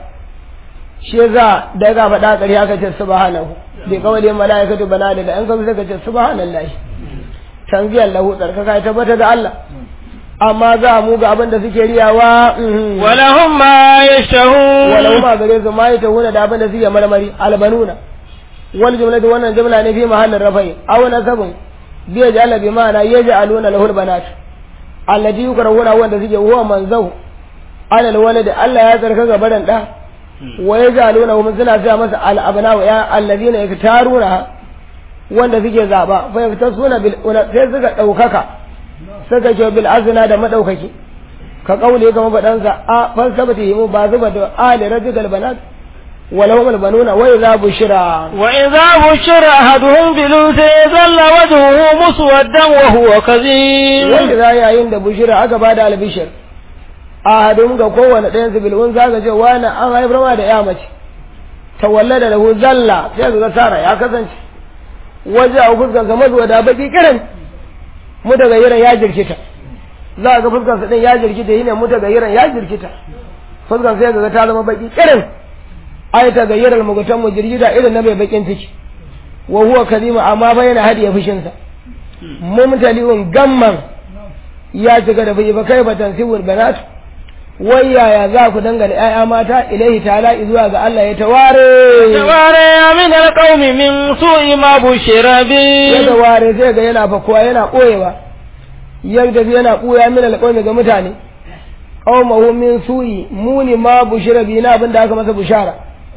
Speaker 1: shi yasa da ga faɗa ƙari aka ce subhanahu bi kawai malaikatu bana da an kawo suka ce subhanallahi tanziyar lahu tsarkaka ya tabbata da Allah amma za mu ga abin da suke riyawa mhm.
Speaker 2: ولهم ما يشتهون
Speaker 1: walau ma gare su ma yi tahuna da abin da suke marmari albanuna wal jumlatu wannan jumla ne fi mahallin rafai aw nasabun bi yaj'ala bi ma'ana yaj'aluna lahu albanat allati yukrahuna wanda suke huwa manzau alal walad Allah ya tsarka ga baran da wa yaj'aluna hum suna sa masa al abna wa ya alladhina yaktaruna wanda suke zaba fa yaktasuna bil sai suka daukaka suka ce bil azna da madaukaki ka kaule ga mabadansa a falsafati himu ba zuba da ali rajul banat ولهم البنون وإذا بشرى
Speaker 2: وإذا بشر أحدهم بالأنثى ظل وجهه مسودا وهو كظيم
Speaker 1: وإذا yayin da bushira aka bada albishir ahadun ga kowane ɗayan su bil'un zaka ce wani an haifar ma da ya mace tawallada lahu zalla sai ga sara ya kasance waje a fuskar sa mazuwa da baki kiran mu daga yiran ya jirkita za ga fuskar sa din ya jirkita yine mu daga yiran ya jirkita fuskar sai ga ta zama baki kiran ai ta gayyarar mugutan mu jirgida irin na mai bakin ciki wa huwa kalima amma fa yana hadiya fushin sa mumtali'un gamman ya cika da bai ba kai ba tansibul banat wai yaya za ku dangane ƴaƴa mata ilaihi ta'ala zuwa ga Allah ya taware
Speaker 2: تواري من القوم من سوء ما بشر
Speaker 1: ya
Speaker 2: به
Speaker 1: taware sai ga yana fakuwa yana koyewa yadda yana koya min alƙawmi ga mutane qaumahu min su'i muni ma bushira bi na abinda aka masa bushara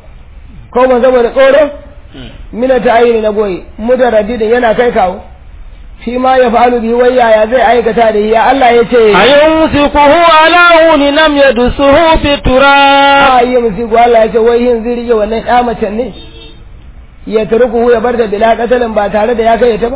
Speaker 1: ko ban saboda tsoro mina ta ayyana na goyi mutaraddidin yana kai kawo shi ma ya fa'alu bi wai yaya zai aikata da ya Allah ya ce
Speaker 2: أيمسكه على هون لم يدسه في التراب
Speaker 1: a yi musiku Allah ya ce wai yin zai rike wannan ya macen ne ya turku ya bar da bila katalin ba tare da ya kai ta ba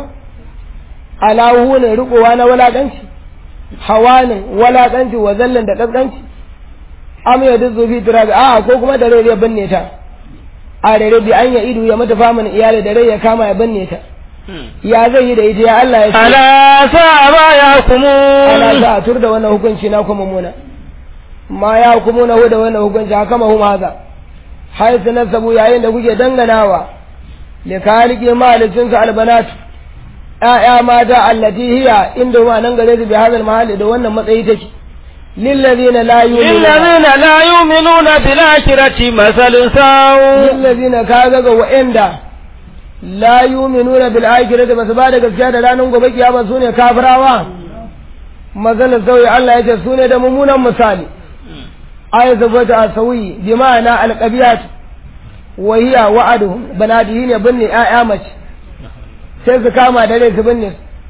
Speaker 1: alahu ne rikowa na walakanci hawanin walakanci wa zallan da kaskanci am ya duzu fi turabi a ko kuma da rai ya binne ta a rere bi an ya idu ya mata famin iyali da rai ya kama ya binne ta ya zai yi da ita ya Allah ya ce
Speaker 2: ألا ساء ما
Speaker 1: ana
Speaker 2: يحكمون
Speaker 1: za a tur da wannan hukunci na kuma muna ma ya hukumu na da wannan hukunci haka ma huma haza har su nasabu yayin da kuke danganawa da kaliki malicinsa albanatu ‘ya'ya mata allati hiya inda ma nan gare su bi hazal mahalli da wannan matsayi take lillazina la yu'minuna
Speaker 2: للذين لا يؤمنون بالآخرة مثل سوء
Speaker 1: lillazina kaga ga wa'anda la yu'minuna bil akhirati basu ba da gaskiya da ranar gobe kiyama sune kafirawa maganar sauyi Allah ya ce sune da mummunan misali ay zabata asawi bi ma'ana alqabiyat wa hiya wa'aduhum banadihi ne binne ƴaƴa mace sai su kama da rai su binne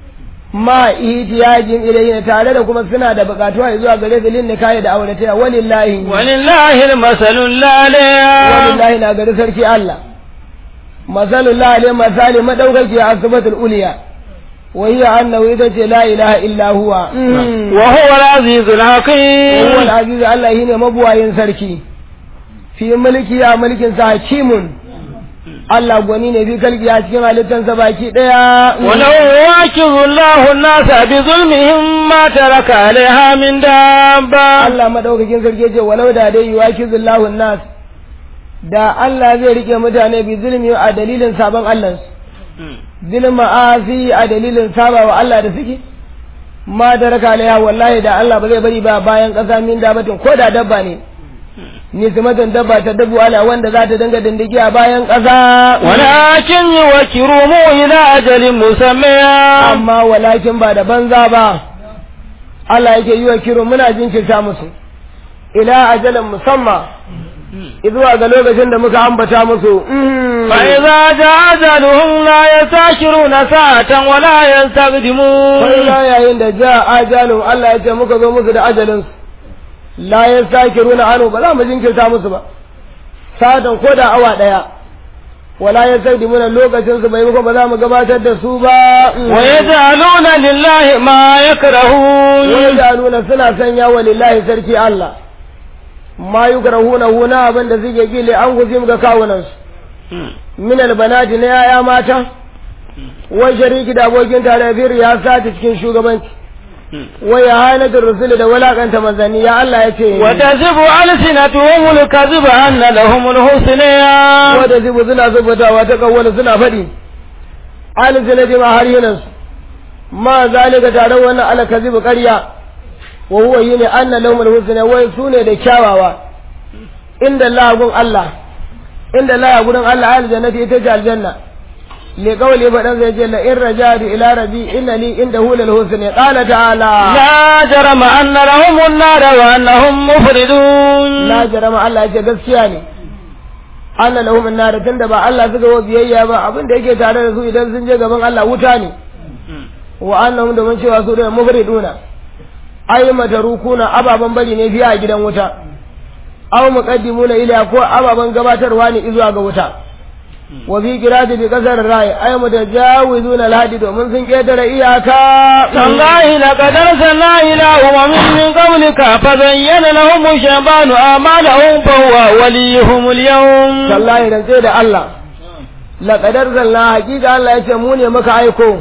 Speaker 1: ma ihtiyajin ilayhi tare da kuma suna da bukatuwa zuwa gare su lin nikahi da aurataya walillahi
Speaker 2: ولله المثل الأعلى
Speaker 1: walillahi na gari sarki Allah masalullah alai masali madaukaki a asibatul uliya wa hiya annahu ita ce la ilaha illa huwa
Speaker 2: وهو العزيز الحكيم
Speaker 1: huwa al-aziz Allah shine mabuwayin sarki fi mulki a mulkin sa hakimun Allah gwani ne bi kalki a cikin halittansa baki daya
Speaker 2: ولو يواكب الله الناس بظلمهم ما ترك عليها من دابة
Speaker 1: Allah madaukakin sarki ya ce walau da dai yuwakizullahu nas da Allah zai rike mutane bi zulmi a dalilin sabon Allah zulma asi a dalilin saba wa Allah da suke ma da raka alaiha wallahi da Allah ba zai bari ba bayan ƙasa min dabatin ko da dabba ne nismatan dabba ta dabu ala wanda za ta dinga dindigi a bayan ƙasa
Speaker 2: ولكن يوكرهم إلى أجل مسمى
Speaker 1: amma walakin ba da banza ba Allah yake yi wa kiro muna jinkirta musu ila ajalin musamma zuwa ga lokacin da muka ambata musu mm.
Speaker 2: فإذا جاء أجلهم لا يستأخرون ساعة ولا
Speaker 1: sai
Speaker 2: يستقدمون
Speaker 1: la yayin da ja ajalun Allah ya ce muka zo musu da ajalin su la yastakiruna anu ba za mu jinkirta musu ba satan ko da awa daya wala yastakdimuna lokacin su bai muku ba za mu gabatar da su ba
Speaker 2: ويجعلون لله ما يكرهون
Speaker 1: nuna suna sanya wa lillahi sarki Allah ma yukrahuna huna abin da suke gile an guzim ga kawunan su min albanati na yaya mata wa shariki da abokin tare bir ya sata cikin shugabanci wa ya hanatul rusul da walakanta manzanni ya Allah ya ce
Speaker 2: وتزف ألسنتهم الكذب أن لهم الحسنى
Speaker 1: wanda zibu suna zubutawa ta kawwala suna faɗi alizina ma har yinan su ma zalika tare wannan alkazibu ƙarya wa huwa yini anna lahumul husna wai sune da kyawawa inda Allah gun Allah inda Allah gurin Allah aljannati ita ce aljanna li qawli badan zai ce la in rajadu ila rabbi inna li indahu lal husna qala ta'ala
Speaker 2: لا جرم أن لهم النار وأنهم مفردون
Speaker 1: la jarama Allah ya ce gaskiya ne anna lahum an-nar tunda ba Allah suka wa biyayya ba abin da yake tare da su idan sun je gaban Allah wuta ne wa annahum da mun cewa su da mufriduna ay matarukuna ababan bari ne biya a gidan wuta aw muqaddimuna ila ko ababan gabatarwa ne zuwa ga wuta wa bi qirati bi qasar rai ay mutajawizuna al-hadi domin sun ketare iyaka
Speaker 2: تالله لقد أرسلنا إلى أمم من قبلك فزين لهم الشيطان أعمالهم فهو وليهم اليوم
Speaker 1: tallahi dan sai da Allah laqad arsalna haqiqa Allah yace mu ne muka aiko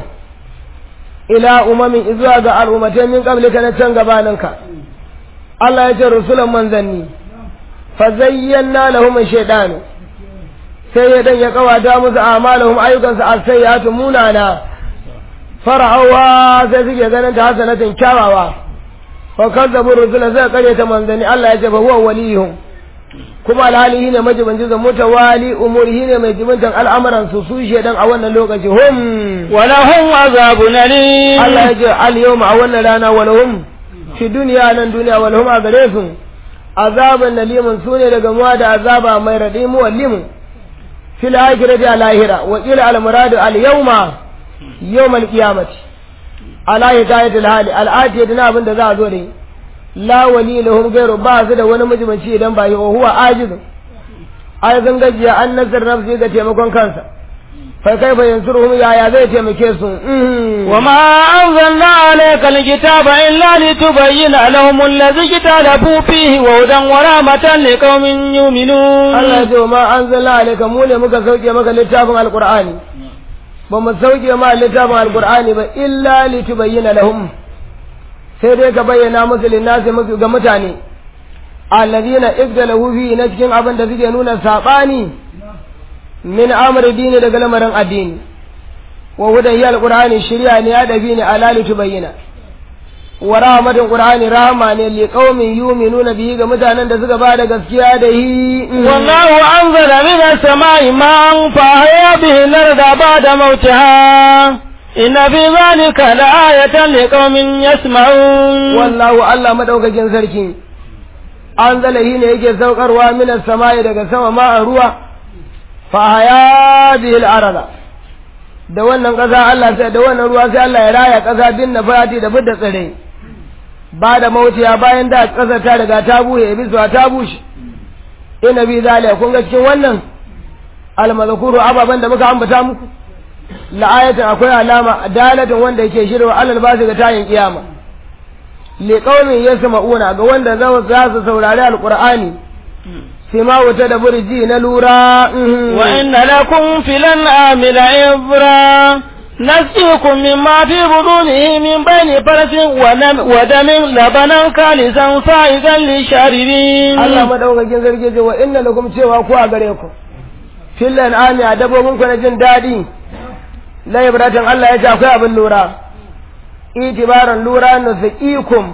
Speaker 1: ila umamin izuwa ga al'ummatai min qablika na can gabaninka Allah yace rusulan manzanni fa zayyana lahum shaytan sai ya dan ya kawata musu a'malahum ayyukansu as-sayyi'atu munana fara'awa sai suke ganin ta hasanatin kyawawa fa kazzabu rusula sai kare ta manzanni Allah yace fa huwa waliyuhum kuma alhali ne majibanci da mutawali umuri ne mai jibintan al'amuran su su shedan a wannan lokaci hum
Speaker 2: ولهم عذاب أليم
Speaker 1: Allah ya ce al yawma a wannan rana walhum fi duniya nan duniya walhum a gare su azaban nalimun su ne daga muwa da azaba mai raɗi muwallimun fil akhirati al lahira wa qila al muradu al yawma yawm al qiyamati ala hikayatil hali al atiyati na abin da za a zo da yi la wali lahum ghayru ba su da wani majibanci idan ba yi wa huwa ajiz ai zan gajiya an nasar nafsi ga taimakon kansa fa kai fa yansuruhum yaya zai taimake su
Speaker 2: وما أنزلنا عليك الكتاب إلا لتبين لهم الذي اختلفوا فيه وهدى ورحمة لقوم يؤمنون
Speaker 1: Allah ya ce wa ma anzalna alayka mu ne muka sauke maka littafin alqur'ani ba mu sauke ma littafin alqur'ani ba illa litubayyana lahum sai dai ka bayyana musu linnasi musu ga mutane alladhina igdalahu fi na cikin abin da suke nuna sabani min amri dini daga lamarin addini wa hudan ya alqur'ani shirya ne ya dabi ne alali tubayyana wa rahmatin qur'ani rahama ne li qaumin yu'minuna bihi ga mutanen da suka bada gaskiya da hi
Speaker 2: wallahu anzala min as-sama'i ma'an fa ahya bihi al-arda ba'da mawtiha inna fi dhalika la'ayatan liqaumin yasma'un
Speaker 1: wallahu Allah madaukakin sarki anzala hi ne yake saukarwa min as-sama'i daga sama ma'an ruwa fa ahya bihi al-arda da wannan ƙasa Allah sai da wannan ruwa sai Allah ya raya ƙasa bin nafati da fidda tsire ba da mautiya bayan da ƙasa ta riga ta buye bisuwa ta bushe ina bi zaliya kun ga cikin wannan almazkuru ababan da muka ambata muku la'ayatan akwai alama dalatin wanda yake shirwa alal basu ga tayin kiyama li qaumin yasma'una ga wanda za su saurari alqur'ani sima wuta da burji na lura
Speaker 2: wa inna lakum fil an'ami la'ibra نسقيكم مما في بطونه من بين فرس ودم لبنا خالصا صائغا للشاربين
Speaker 1: Allah madaukakin sarki ce wa inna lakum cewa ku a gare ku fil an'ami a dabbobin ku na jin dadi la ibratan Allah ya ce akwai abin lura itibaran lura nusqikum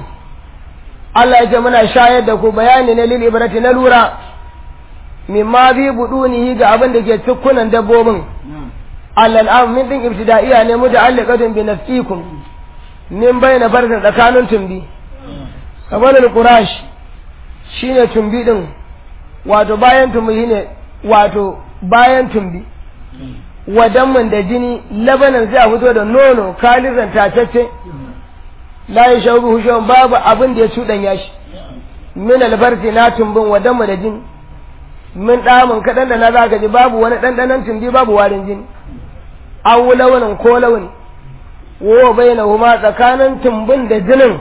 Speaker 1: Allah ya ce muna shayar da ku bayani ne lil ibrati na lura mimma bi budunihi ga abin da ke cikkunan dabbobin allal am min din ibtida'iya ne muta'alliqatun bi nafsikum min bayna farzin tsakanin tumbi kamar al-qurash shine tumbi din wato bayan tumbi shine wato bayan tumbi wadanman da jini labanan sai a fito da nono kalizan tacece la yashawbu hushan babu abin da ya cuɗanya shi min alfarsi na tumbin wadanmu da jini min ɗamin kaɗan da na za ka ji babu wani ɗanɗanon tumbi babu warin jini an launin ko launi wo bai na huma tsakanin tumbin da jinin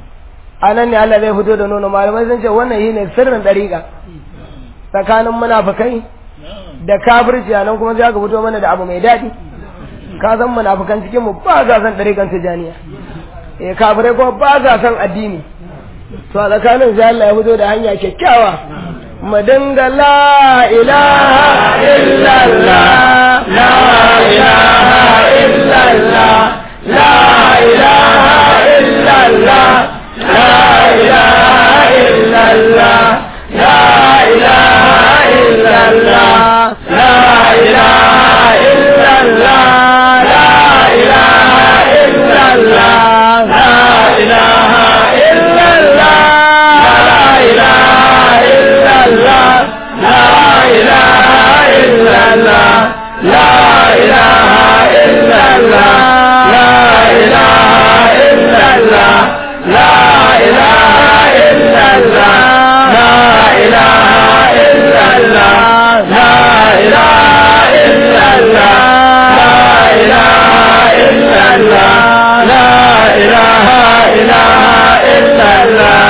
Speaker 1: a nan ne Allah zai fito da nono malamai sun ce wannan shi ne sirrin ɗariƙa tsakanin munafukai da kafirci a nan kuma sai aka fito mana da abu mai daɗi ka san munafukan cikin mu ba za san ɗariƙan tijaniya eh kafirai kuma ba za san addini to a tsakanin sai Allah ya fito da hanya kyakkyawa mu dinga la ilaha illallah la ilaha illallah la ilaha illallah la ilaha illallah la ilaha illallah la ilaha illallah la ilaha illallah la ilaha illallah la ilaha illallah la ilaha illallah la ilaha illallah la ilaha illallah la ilaha illallah la ilaha illallah la ilaha illallah la ilaha illallah la ilaha illallah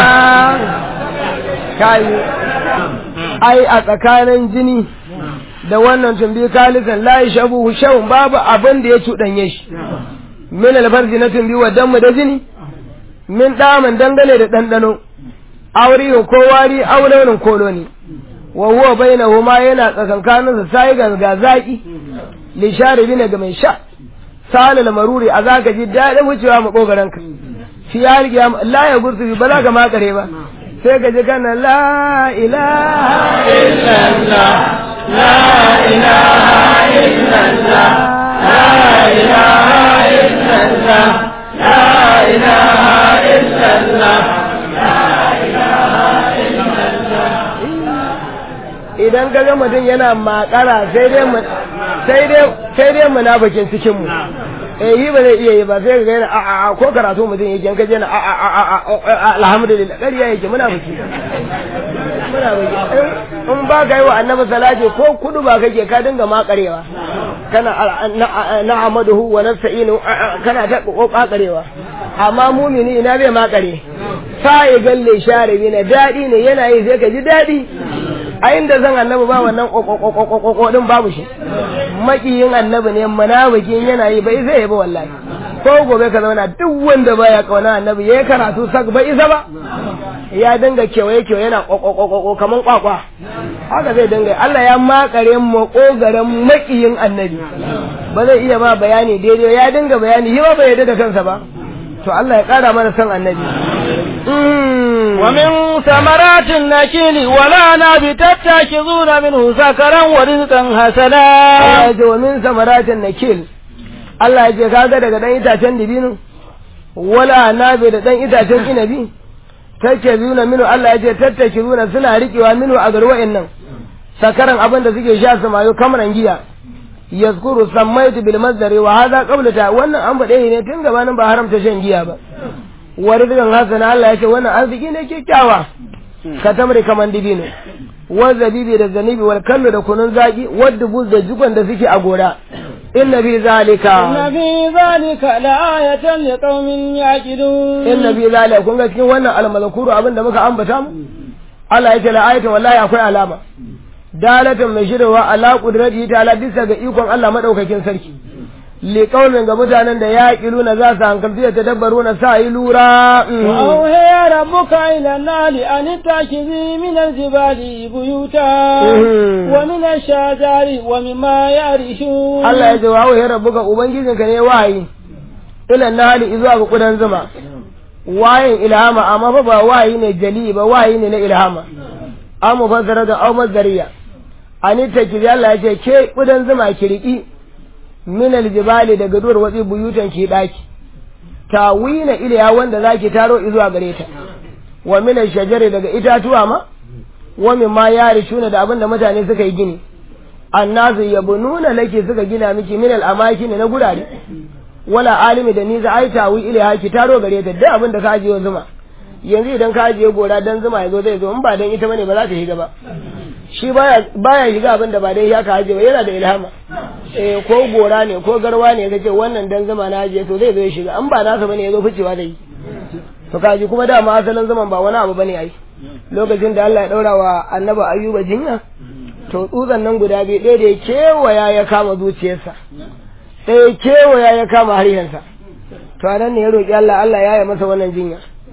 Speaker 1: kai ai a tsakanin jini da wannan tumbi kalisan la yashabu shawun babu abin da ya cuɗanye shi min alfarji na tumbi wa dammu da jini min daman dangane da ɗanɗano aurihin ko wari aulaunin koloni wa huwa bainahuma yana tsakankanin sa sai ga zaki li sharibi ga mai sha salal maruri a zaka ji daɗin wucewa makogaran ka fi ya riga la ya gursu ba za ka makare ba sai ka ji kana la ilaha illallah la ilaha illallah la ilaha illallah la ilaha illallah idan ka ga mutum yana makara sai dai sai dai sai dai munafikin cikin mu eh yi ba zai iya yi ba sai ga yana a a ko karatu mutum yake ka je na a a a alhamdulillah ƙarya yake munafiki munafiki in ba ka yi wa annabi salati ko kudu ba kake ka dinga makarewa kana na amaduhu wa nasta'inu kana ta kokarewa amma mumini ina bai makare sai galle share na dadi ne yana yi sai ka ji dadi a inda zan annabi ba wannan kokokokokoko din babu shi makiyin annabi ne munafikin yana yi bai zai ba wallahi ko gobe ka zauna duk wanda baya kauna annabi yayi karatu sak ba isa ba ya dinga kewaye kewaye yana kokokoko kaman kwakwa haka zai dinga Allah ya makare makogaren makiyin annabi ba zai iya ba bayani daidai ya dinga bayani yi ba bai yarda da kansa ba to Allah ya kara mana son annabi
Speaker 2: ومن ثمرات النكيل ولا ناب تتخذون منه سكرا ورزقا حسنا
Speaker 1: Allah ya ce wa min samaratin nakil Allah ya ce kaga daga dan itacen dibino wala nabi da dan itacen inabi take zuna minu Allah ya ce tattake zuna suna riƙewa minu a garwa'in nan sakaran abin da suke sha su mayo kamaran giya yazkuru sammaitu bil masdari wa hadha qabla ta wannan an faɗe ne tun gabanin ba haramta shan giya ba wa rizqan hasana Allah ya ce wannan arziki ne kyakkyawa ka tamri kaman dibino wa zabibi da zanibi wal kallu da kunun zaki wa dubuz da jikon da suke a gora inna fi zalika
Speaker 2: إن في ذلك لآية لقوم يعقلون
Speaker 1: inna fi zalika kun ga cikin wannan almalakuru abin da muka ambata mu Allah ya ce la ayatin wallahi akwai alama dalatan mai shirwa ala qudratihi ta'ala bisa ga ikon Allah madaukakin sarki li qaumin ga mutanen da yaqiluna za su hankalci da tadabbaruna sa yi lura
Speaker 2: وأوهي ربك إلى النار أن اتخذي من الجبال بيوتا ومن الشجر ومما يعرشون
Speaker 1: Allah ya ce wa ya rabbuka ubangijinka ne wayi ila nahali izuwa ga kudan zuma wayin ilhama amma fa ba wayi ne jali ba wayi ne na ilhama an mufassara da au mazdariya ani ta ki Allah ya ce ke kudan zuma ki riki min aljibali daga duwar watsi buyutan ki daki tawina iliya wanda zaki taro izuwa gare ta wa min ashjari daga itatuwa ma wa min ma yarishuna da abinda mutane suka yi gini annasu yabununa laki suka gina miki min al-amakin na gurare wala alimi da ni za ai tawi ilaiha ki taro gare ta duk abin da ka ajiye zuma yanzu idan ka ajiye gora dan zuma yazo zai zo in ba dan ita bane ba za ta shiga ba shi baya baya shiga abin da ba dai ya ka ajiye ba yana da ilhama eh ko gora ne ko garwa ne kace wannan dan zuma na ajiye to zai zo ya shiga an ba nasa bane yazo ficewa da yi to kaji kuma dama asalin zaman ba wani abu bane ai lokacin da Allah ya daura wa annabi ayyuba jinya to tsutsan nan guda biyu ɗaya da ya kewaya ya kama zuciyarsa ɗaya kewaya ya kama harshensa to a nan ne ya roƙi Allah Allah ya yi masa wannan jinya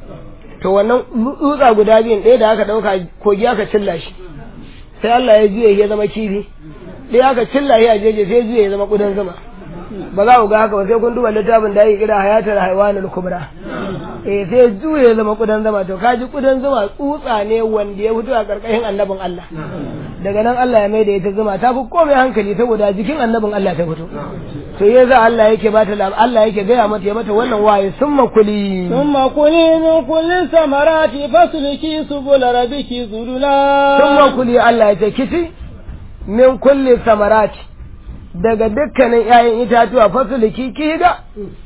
Speaker 1: to wannan tsutsa guda biyun ɗaya da aka ɗauka kogi aka cilla shi sai Allah ya juya ya zama kifi ɗaya aka cilla shi a jeje sai juya ya zama ƙudan zuma ba za ku ga haka ba sai kun duba littafin da ake kira hayatar haiwanul kubra eh sai juya ya zama ƙudan zuma to kaji ƙudan zuma tsutsa ne wanda ya fito a ƙarƙashin annabin Allah daga nan Allah ya maida ita zuma ta fi komai hankali saboda jikin annabin Allah ta fito to ya za Allah yake ba ta Allah yake gaya mata ya mata wannan waye summa kuli
Speaker 2: ثم كلي من كل الثمرات فاسلكي سبل ربك ذللا
Speaker 1: summa kuli Allah ya ce kici min kulli samarati daga dukkanin ƴaƴan itatuwa fasuliki ki ga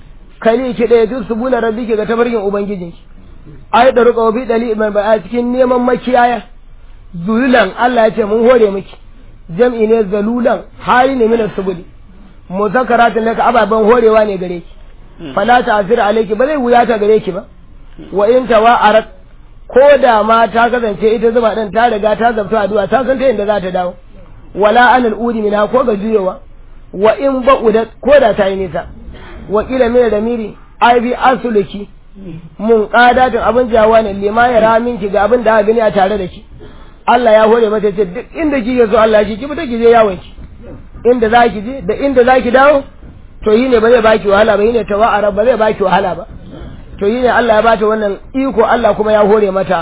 Speaker 1: kali ki da yatu subula rabbiki ga tabarkin ubangijinki ai da ruqa bi dali mai ba a cikin neman makiyaya zululan Allah ya ce mun hore miki jam'i ne zalulan hali ne min subuli muzakaratin laka ababan horewa ne gare ki fala ta'zir alayki ba zai wuya ta gare ki ba wa in tawa'arat ko da ma ta kasance ita zuba din ta riga ta zabta addu'a ta san ta inda za ta dawo wala anal udi minha ko ga juyowa wa in ba'udat ko da ta yi nisa wa kila min ramiri ai bi asuluki mun qadatin abin jawa ne lima ya ramin ki ga abin da aka gani a tare da ki Allah ya hore mata ce duk inda kike so Allah shi ki fita ki je yawon ki inda za ki je da inda za ki dawo to yi ne ba zai baki wahala ba yi ne tawa'ara ba zai baki wahala ba to yi ne Allah ya bata wannan iko Allah kuma ya hore mata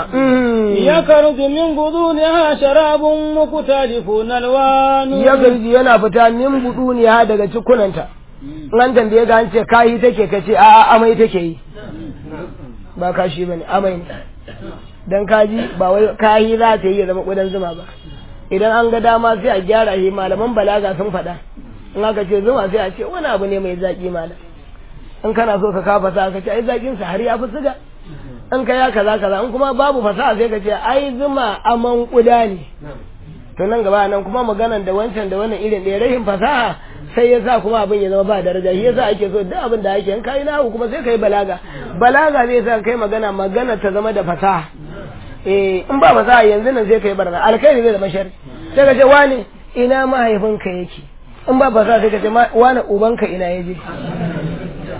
Speaker 2: يخرج من بطونها شراب مختلف ألوانه
Speaker 1: ya garji yana fita min buduniya daga cikunanta nan tambaye ga an ce kayi take kace a a amai take yi ba kashi bane amai ne dan kaji ba wai kayi za ta yi ya zama kudan zuma ba idan an ga dama sai a gyara shi malaman balaga sun faɗa in aka ce zuma sai a ce wani abu ne mai zaki malam in kana so ka kafa sa ka ce ai zakin sa har ya fi siga in ka ya kaza kaza in kuma babu fasaha sai ka ce ai zuma aman kuda ne to nan gaba nan kuma maganan da wancan da wannan irin da rahin fasaha sai ya sa kuma abin ya zama ba daraja shi yasa ake so duk abin da ake in kai nahu kuma sai kai balaga balaga zai sa kai magana magana ta zama da fasaha eh in ba fasaha yanzu nan sai kai barna alkhairi zai zama shari sai ka ce wani ina mahaifinka yake in ba fasaha sai ka ce wani ubanka ina yaje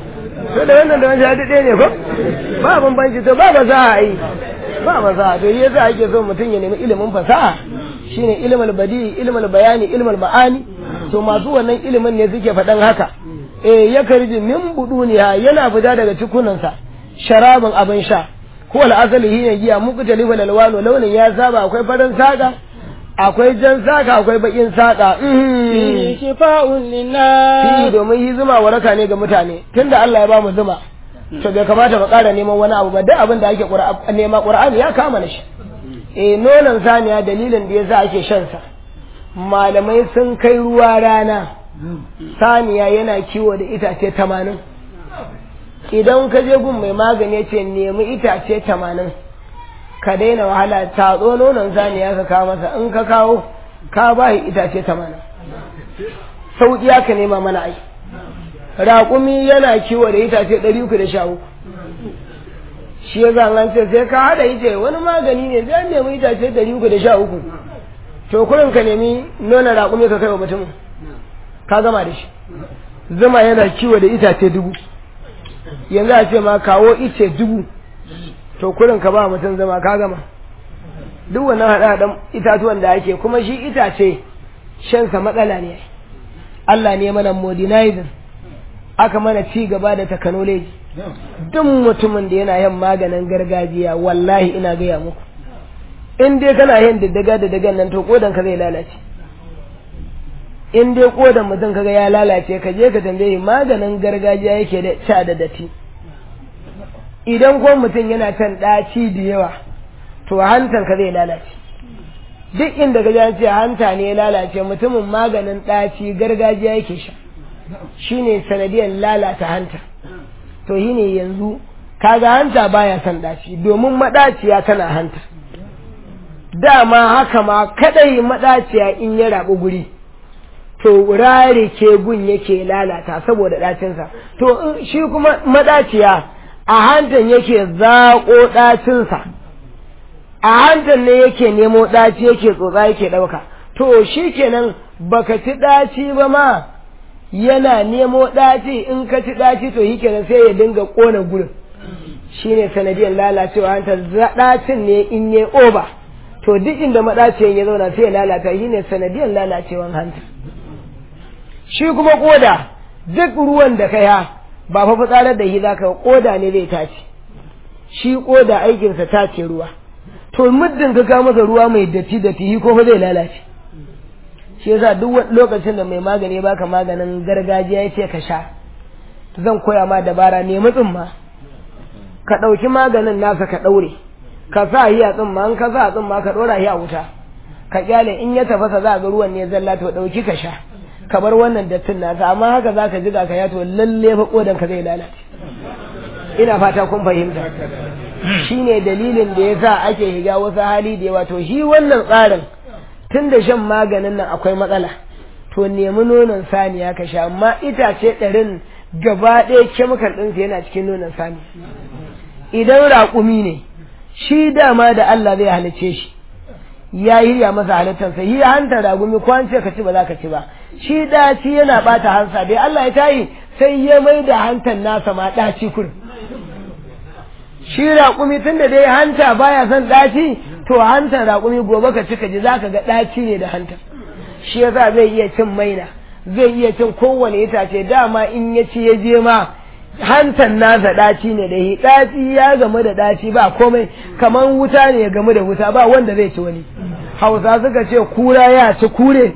Speaker 1: to da wannan da wancan duk ɗaya ne ko ba bambanci to ba ba za a yi ba ba za a to yasa ake so mutum ya nemi ilimin fasaha shine ilmul badi ilmul bayani ilmul ma'ani to masu wannan ilimin ne suke faɗan haka eh ya karji min buduniya yana fita daga cikunansa sharabin abin sha ko al'asali shine giya muku talifa lalwano launin ya saba akwai farin saka akwai jan saka akwai bakin saka
Speaker 2: fihi shifa'un linnas
Speaker 1: fi domin yi zuma waraka ne ga mutane tunda Allah ya ba mu zuma to bai kamata mu ƙara neman wani abu ba duk abin da ake nema Qur'ani ya kama na shi eh nonon saniya dalilin da yasa ake shan sa malamai sun kai ruwa rana saniya yana kiwo da itace tamanin idan ka je gun mai magani ya ce nemi itace tamanin ka daina wahala tatso nonon saniya ka kawo masa in ka kawo ka ba itace tamanin sauƙi ka nema mana ai raƙumi yana kiwo da itace ɗari uku da sha uku shi ya zan ce sai ka haɗa ice wani magani ne zai nemi itace ɗari uku da sha uku to kurin ka nemi nuna raƙumi ka kai wa mutum ka gama da shi zuma yana kiwo da itace dubu yanzu a ce ma kawo ice dubu to kurin ka ba mutum zama ka gama duk wannan haɗa itatuwan da ake kuma shi itace shansa matsala ne Allah ne mana modernizing aka mana ci gaba da technology duk mutumin da yana yin maganin gargajiya wallahi ina gaya muku in dai kana yin diddiga da dagan nan to kodan ka zai lalace in dai kodan mutum kaga ya lalace ka je ka tambaye maganin gargajiya yake da sha da datti idan ko mutum yana can ɗaci da yawa to hantan ka zai lalace duk inda ka ce hanta ne ya lalace mutumin maganin ɗaci gargajiya yake sha shine sanadiyar lalata hanta to shine yanzu kaga hanta baya son ɗaci domin maɗaciya tana hanta dama haka ma kadai maɗaciya in ya rabu guri to rare ke gun yake lalata saboda ɗacinsa to shi kuma maɗaciya a hantan yake zaƙo ɗacinsa a hantan ne yake nemo ɗaci yake tsotsa yake ɗauka to shi kenan baka ci ɗaci ba ma yana nemo ɗaci in ka ci ɗaci to shi kenan sai ya dinga ƙona gurin shi ne sanadiyar lalacewa hantar ɗacin ne in yi oba to duk inda maɗaciyan ya zauna sai ya lalata shi ne sanadiyar lalacewan hanta shi kuma ƙoda duk ruwan da ka ya ba fa fitsarar da shi zaka ƙoda ne zai tace shi ƙoda aikinsa tace ruwa to muddin ka kawo masa ruwa mai datti datti shi ko fa zai lalace shi yasa duk lokacin da mai magani baka maganin gargajiya ya ce ka sha zan koya ma dabara ne mutsin ma ka ɗauki maganin nasa ka ɗaure ka sa shi a tsimma in ka sa a tsimma ka ɗora shi a wuta ka kyale in ya tafasa za ga ruwan ne zalla to ɗauki ka sha ka bar wannan dattin nasa amma haka za ka jiga ka ya to lalle fa kodan ka zai lalace ina fata kun fahimta shine dalilin da yasa ake higa wasu hali da yawa to shi wannan tsarin tun da shan maganin nan akwai matsala to nemi nonon saniya ka sha amma itace ɗarin gaba ɗaya kemikal ɗinsa yana cikin nonon sani idan raƙumi ne shi dama da Allah zai halice shi ya hirya masa halittarsa yi hanta ragumi ko an ce ka ci ba za ka ci ba shi ɗaci yana ɓata hansa dai Allah ya tayi sai ya mai da hantan nasa ma ɗaci kurin shi raƙumi tun da dai hanta baya son ɗaci to hantar raƙumi gobe ka ci ka ji za ka ga ɗaci ne da hanta shi yasa zai iya cin maina zai iya cin kowane itace dama in ya ci ya je ma hantan nasa ɗaci ne da hi ɗaci ya gamu da ɗaci ba komai kamar wuta ne ya gamu da wuta ba wanda zai ci wani hausa suka ce kura ya ci kure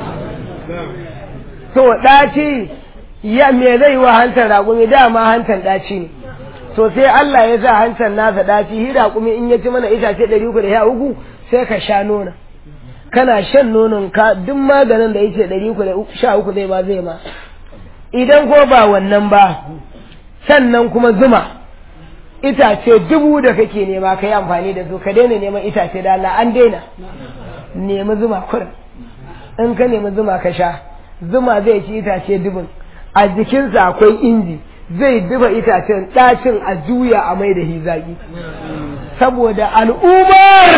Speaker 1: to ɗaci ya me zai wa hantar raƙumi dama hantan ɗaci ne to sai Allah ya sa hantar nasa ɗaci hi raƙumi in ya ci mana itace ɗari uku da ya uku sai ka sha nona kana shan nonon ka duk maganin da yake ɗari uku da sha uku zai ba zai ma idan ko ba wannan ba sannan kuma zuma itace dubu da kake nema ka yi amfani da su ka daina neman itace da Allah an daina nemi zuma kurin in ka nemi zuma ka sha zuma zai ci itace dubun a jikinsa akwai inji zai duba itacen ɗacin a juya a mai da hizaki saboda al'ummar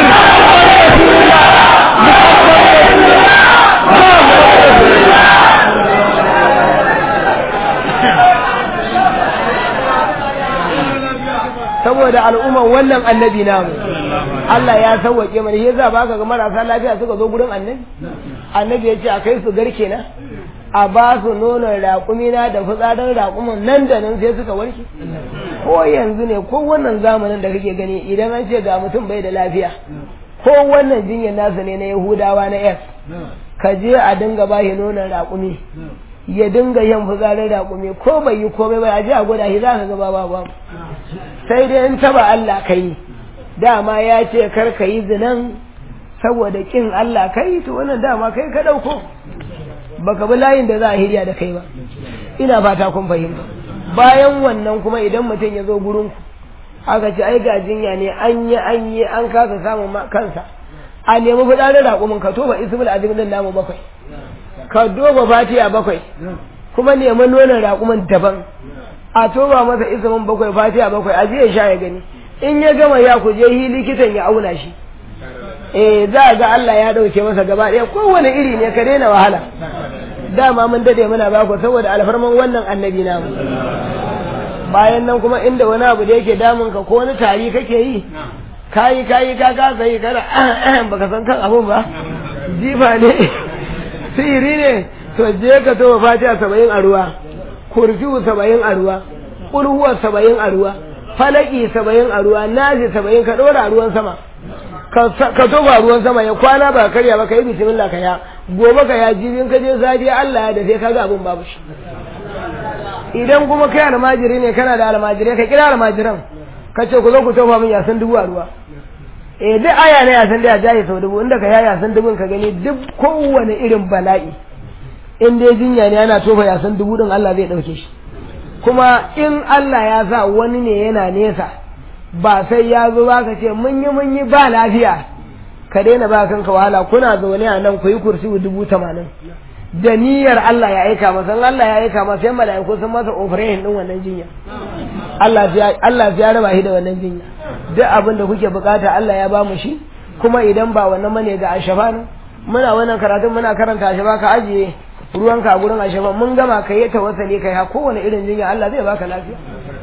Speaker 1: saboda al'umman wannan annabi namu Allah ya sauwake mana shi yasa baka ga marasa lafiya suka zo gurin annabi annabi ya ce a kai su garke na a ba su nonon raƙumi na da fitsarin raƙumin nan da nan sai suka warke ko yanzu ne ko wannan zamanin da kake gani idan an ce ga mutum bai da lafiya ko wannan jinyar nasa ne na yahudawa na yas ka je a dinga ba shi nonon raƙumi ya dinga yin fitsarin raƙumi ko bai yi komai ba a je a gwada shi za ka ga ba ba sai dai in taba Allah kai dama ya ce kar ka yi zinan saboda kin Allah kai to wannan dama kai ka ɗauko baka bi layin da za a hirya da kai ba ina fata kun fahimta bayan wannan kuma idan mutum ya zo gurin ku aka ce ai ga jinya ne an yi an yi an kasa samun kansa a nemi fitsarin raƙumin ka toba ismul azim din namu bakwai ka doba fatiya bakwai kuma nemi nonon raƙumin daban a toba masa ismin bakwai fatiya bakwai a je ya sha ya gani in ya gama ya ku je hi likitan ya auna shi eh za a ga Allah ya dauke masa gaba ɗaya kowane iri ne ka daina wahala dama mun dade muna ba ku saboda alfarman wannan annabi namu bayan nan kuma inda wani abu da yake damun ka ko wani tari kake yi kayi kayi ka ka sai kana baka san kan abun ba jifa ne sihiri ne to je ka to fatiha saba'in a ruwa kurfiyu saba'in a ruwa kulhuwa saba'in a ruwa falaki saba'in a ruwa nazi saba'in ka ɗora a ruwan sama ka toba ruwan sama ya kwana ba karya ba ka yi bismillah ka ya gobe ka ya jibin ka je zafiya Allah ya dafe ka ga abin babu shi idan kuma kai almajiri ne kana da almajirai ka kira almajiran ka ce ku zo ku tofa min yasan dubu a ruwa eh duk aya ne yasan da ya jaye sau dubu inda ka ya yasan dubun ka gani duk kowane irin bala'i in dai jinya ne ana tofa yasan dubu din Allah zai dauke shi kuma in Allah ya sa wani ne yana nesa ba sai ya zo ba ka ce mun yi mun yi ba lafiya ka daina ba kanka wahala kuna zaune a nan ku yi kursi dubu tamanin da niyyar Allah ya aika masa in Allah ya aika masa sai mala'iku sun masa operation din wannan jinya Allah ya Allah ya raba shi da wannan jinya duk abin da kuke bukata Allah ya ba mu shi kuma idan ba wannan mane ga ashafa ne muna wannan karatun muna karanta ashafa ka ajiye ruwanka a gurin ashafa mun gama ka yi tawassali kai ha kowane irin jinya Allah zai baka lafiya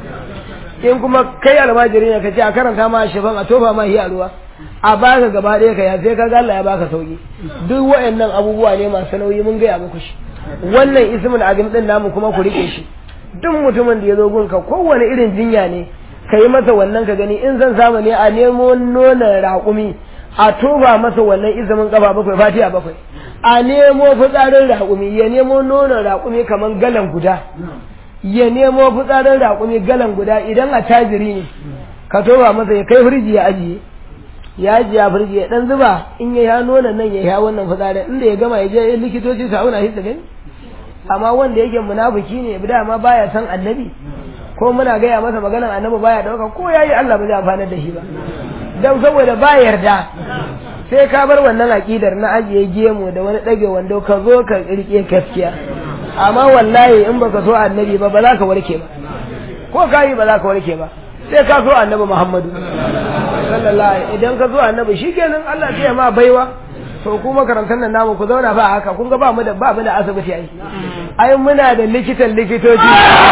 Speaker 1: in kuma kai almajiri ne ka ce a karanta ma shafan a tofa ma a ruwa a baka gaba ɗaya ka ya sai ka Allah ya baka sauki duk wayannan abubuwa ne masu nauyi mun gaya muku shi wannan ismul azim din namu kuma ku rike shi duk mutumin da ya zo gunka kowane irin jinya ne ka yi masa wannan ka gani in zan samu ne a nemo nonon raƙumi a toba masa wannan izumin kafa bakwai fatiha bakwai a nemo fitsarin raƙumi ya nemo nonon raƙumi kamar galan guda ya nemo fitsarin raƙumi galan guda idan a tajiri ne ka toba masa ya kai firji ya ajiye ya ajiye a firji ya dan zuba in ya ya nuna nan ya ya wannan fitsarin inda ya gama ya je likitoci su auna shi su gani amma wanda yake munafiki ne da ma baya san annabi ko muna gaya masa maganar annabi baya dauka ko yayi Allah ba zai amfana da shi ba dan saboda ba yarda sai ka bar wannan aqidar na ajiye gemu da wani dage wando ka zo ka rike gaskiya amma wallahi in baka so annabi ba ba za ka warke ba ko ka yi ba za ka warke ba sai ka so annabi Muhammadu sallallahu idan ka so annabi shikenan Allah sai ma baiwa to ku makarantar nan namu ku zauna ba haka kun ga ba mu da ba mu da asibiti ai ai muna da likitan likitoci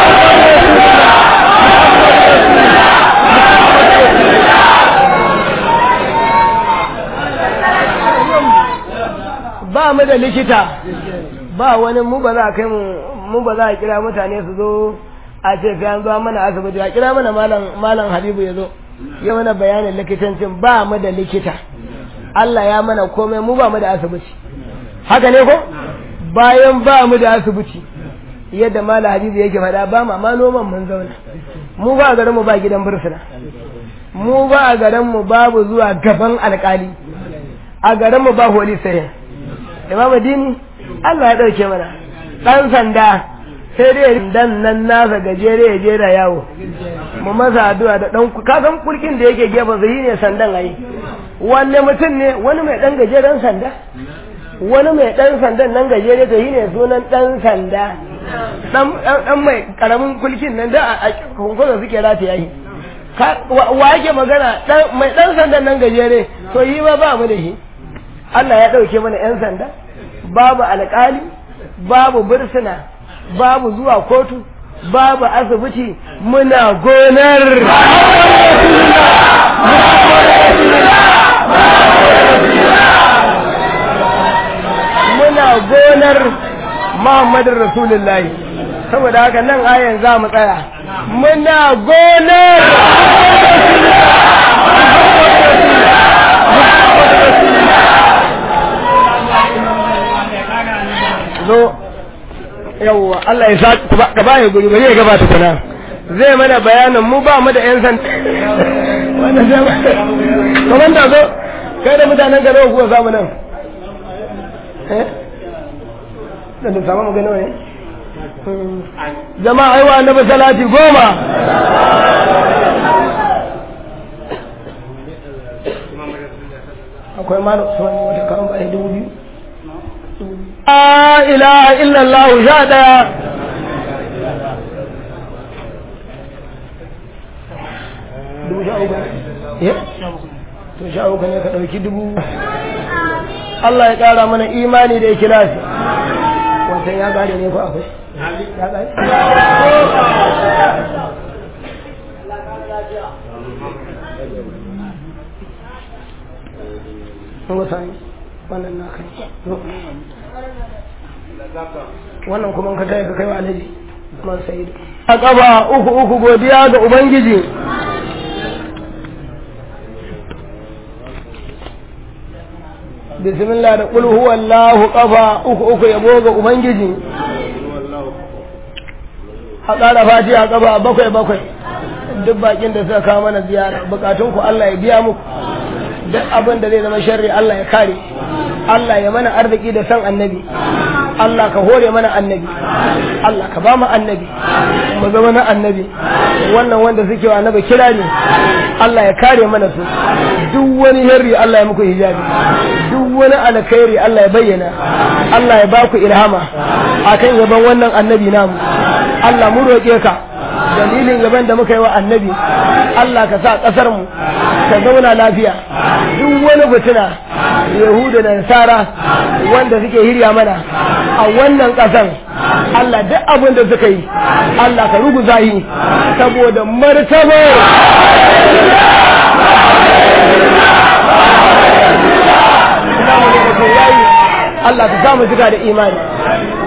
Speaker 1: ba mu da likita ba wani mu ba za a kai mu mu ba za a kira mutane su zo a ce sai an zo mana asibiti a kira mana malam malam Habibu ya zo ya mana bayanin likitancin ba mu da likita Allah ya mana komai mu ba mu da asibiti haka ne ko bayan ba mu da asibiti yadda malam Habibu yake faɗa ba ma ma noman mun zauna mu ba garin mu ba gidan bursuna mu ba a garin mu babu zuwa gaban alkali a garin mu ba holi sai imam dini Allah ya ɗauke mana ɗan sanda sai dai dan nan nasa gajere ya je da yawo mu masa addu'a da ɗan ka san kulkin da yake gefen sa ne sandan ayi wanne mutum ne wani mai ɗan gajeren sanda wani mai ɗan sandan nan gajere to ne sunan ɗan sanda ɗan mai ƙaramin kulkin nan da a kunkunan suke rata yayi wa yake magana mai ɗan sandan nan gajere to yi ma ba mu da shi Allah ya ɗauke mana 'yan sanda babu alƙali babu bursuna babu zuwa kotu babu asibiti muna gonar muna gonar Muhammadin Rasulullahi saboda haka nan ayan za mu tsaya muna gonar zo yawwa Allah ya sa ka ba ya guri bari ya gabata kuna zai mana bayanin mu ba mu da yan san wannan zai ba kaman da zo kai da mutanen garo kuwa zamu nan eh da da samu magana ne jama'a aiwa annabi salati goma akwai malu suwani wata kan ba dubu biyu la ilaha illallah sha daya dubu sha uku ne to sha uku ne ka ɗauki dubu Allah ya ƙara mana imani da ikilasi wancan ya gane ne ko akwai ya gane wannan na kai wannan kuma ka taya ka kai wa alaji man sayidu a ƙaba uku uku godiya ga ubangiji bismillah da qul huwallahu qafa uku uku yabo ga ubangiji a ƙara fati a ƙaba bakwai bakwai duk bakin da suka kawo mana ziyara bukatun ku Allah ya biya muku duk abin da zai zama sharri Allah ya kare Allah ya mana arziki da san annabi Allah ka hore mana annabi Allah ka ba mu annabi mu zama na annabi wannan wanda suke wa annabi kira ne Allah ya kare mana su duk wani sharri Allah ya muku hijabi duk wani alkhairi Allah ya bayyana Allah ya ba ku ilhama akan yaban wannan annabi namu Allah mu roƙe ka dalilin yaban da muka yi wa annabi Allah ka sa ƙasar mu ta zauna lafiya duk wani fitina yahudu da nasara wanda suke hirya mana a wannan ƙasar Allah duk abin da suka yi Allah ka ruguza yi saboda martaba Allah ka samu zuga da imani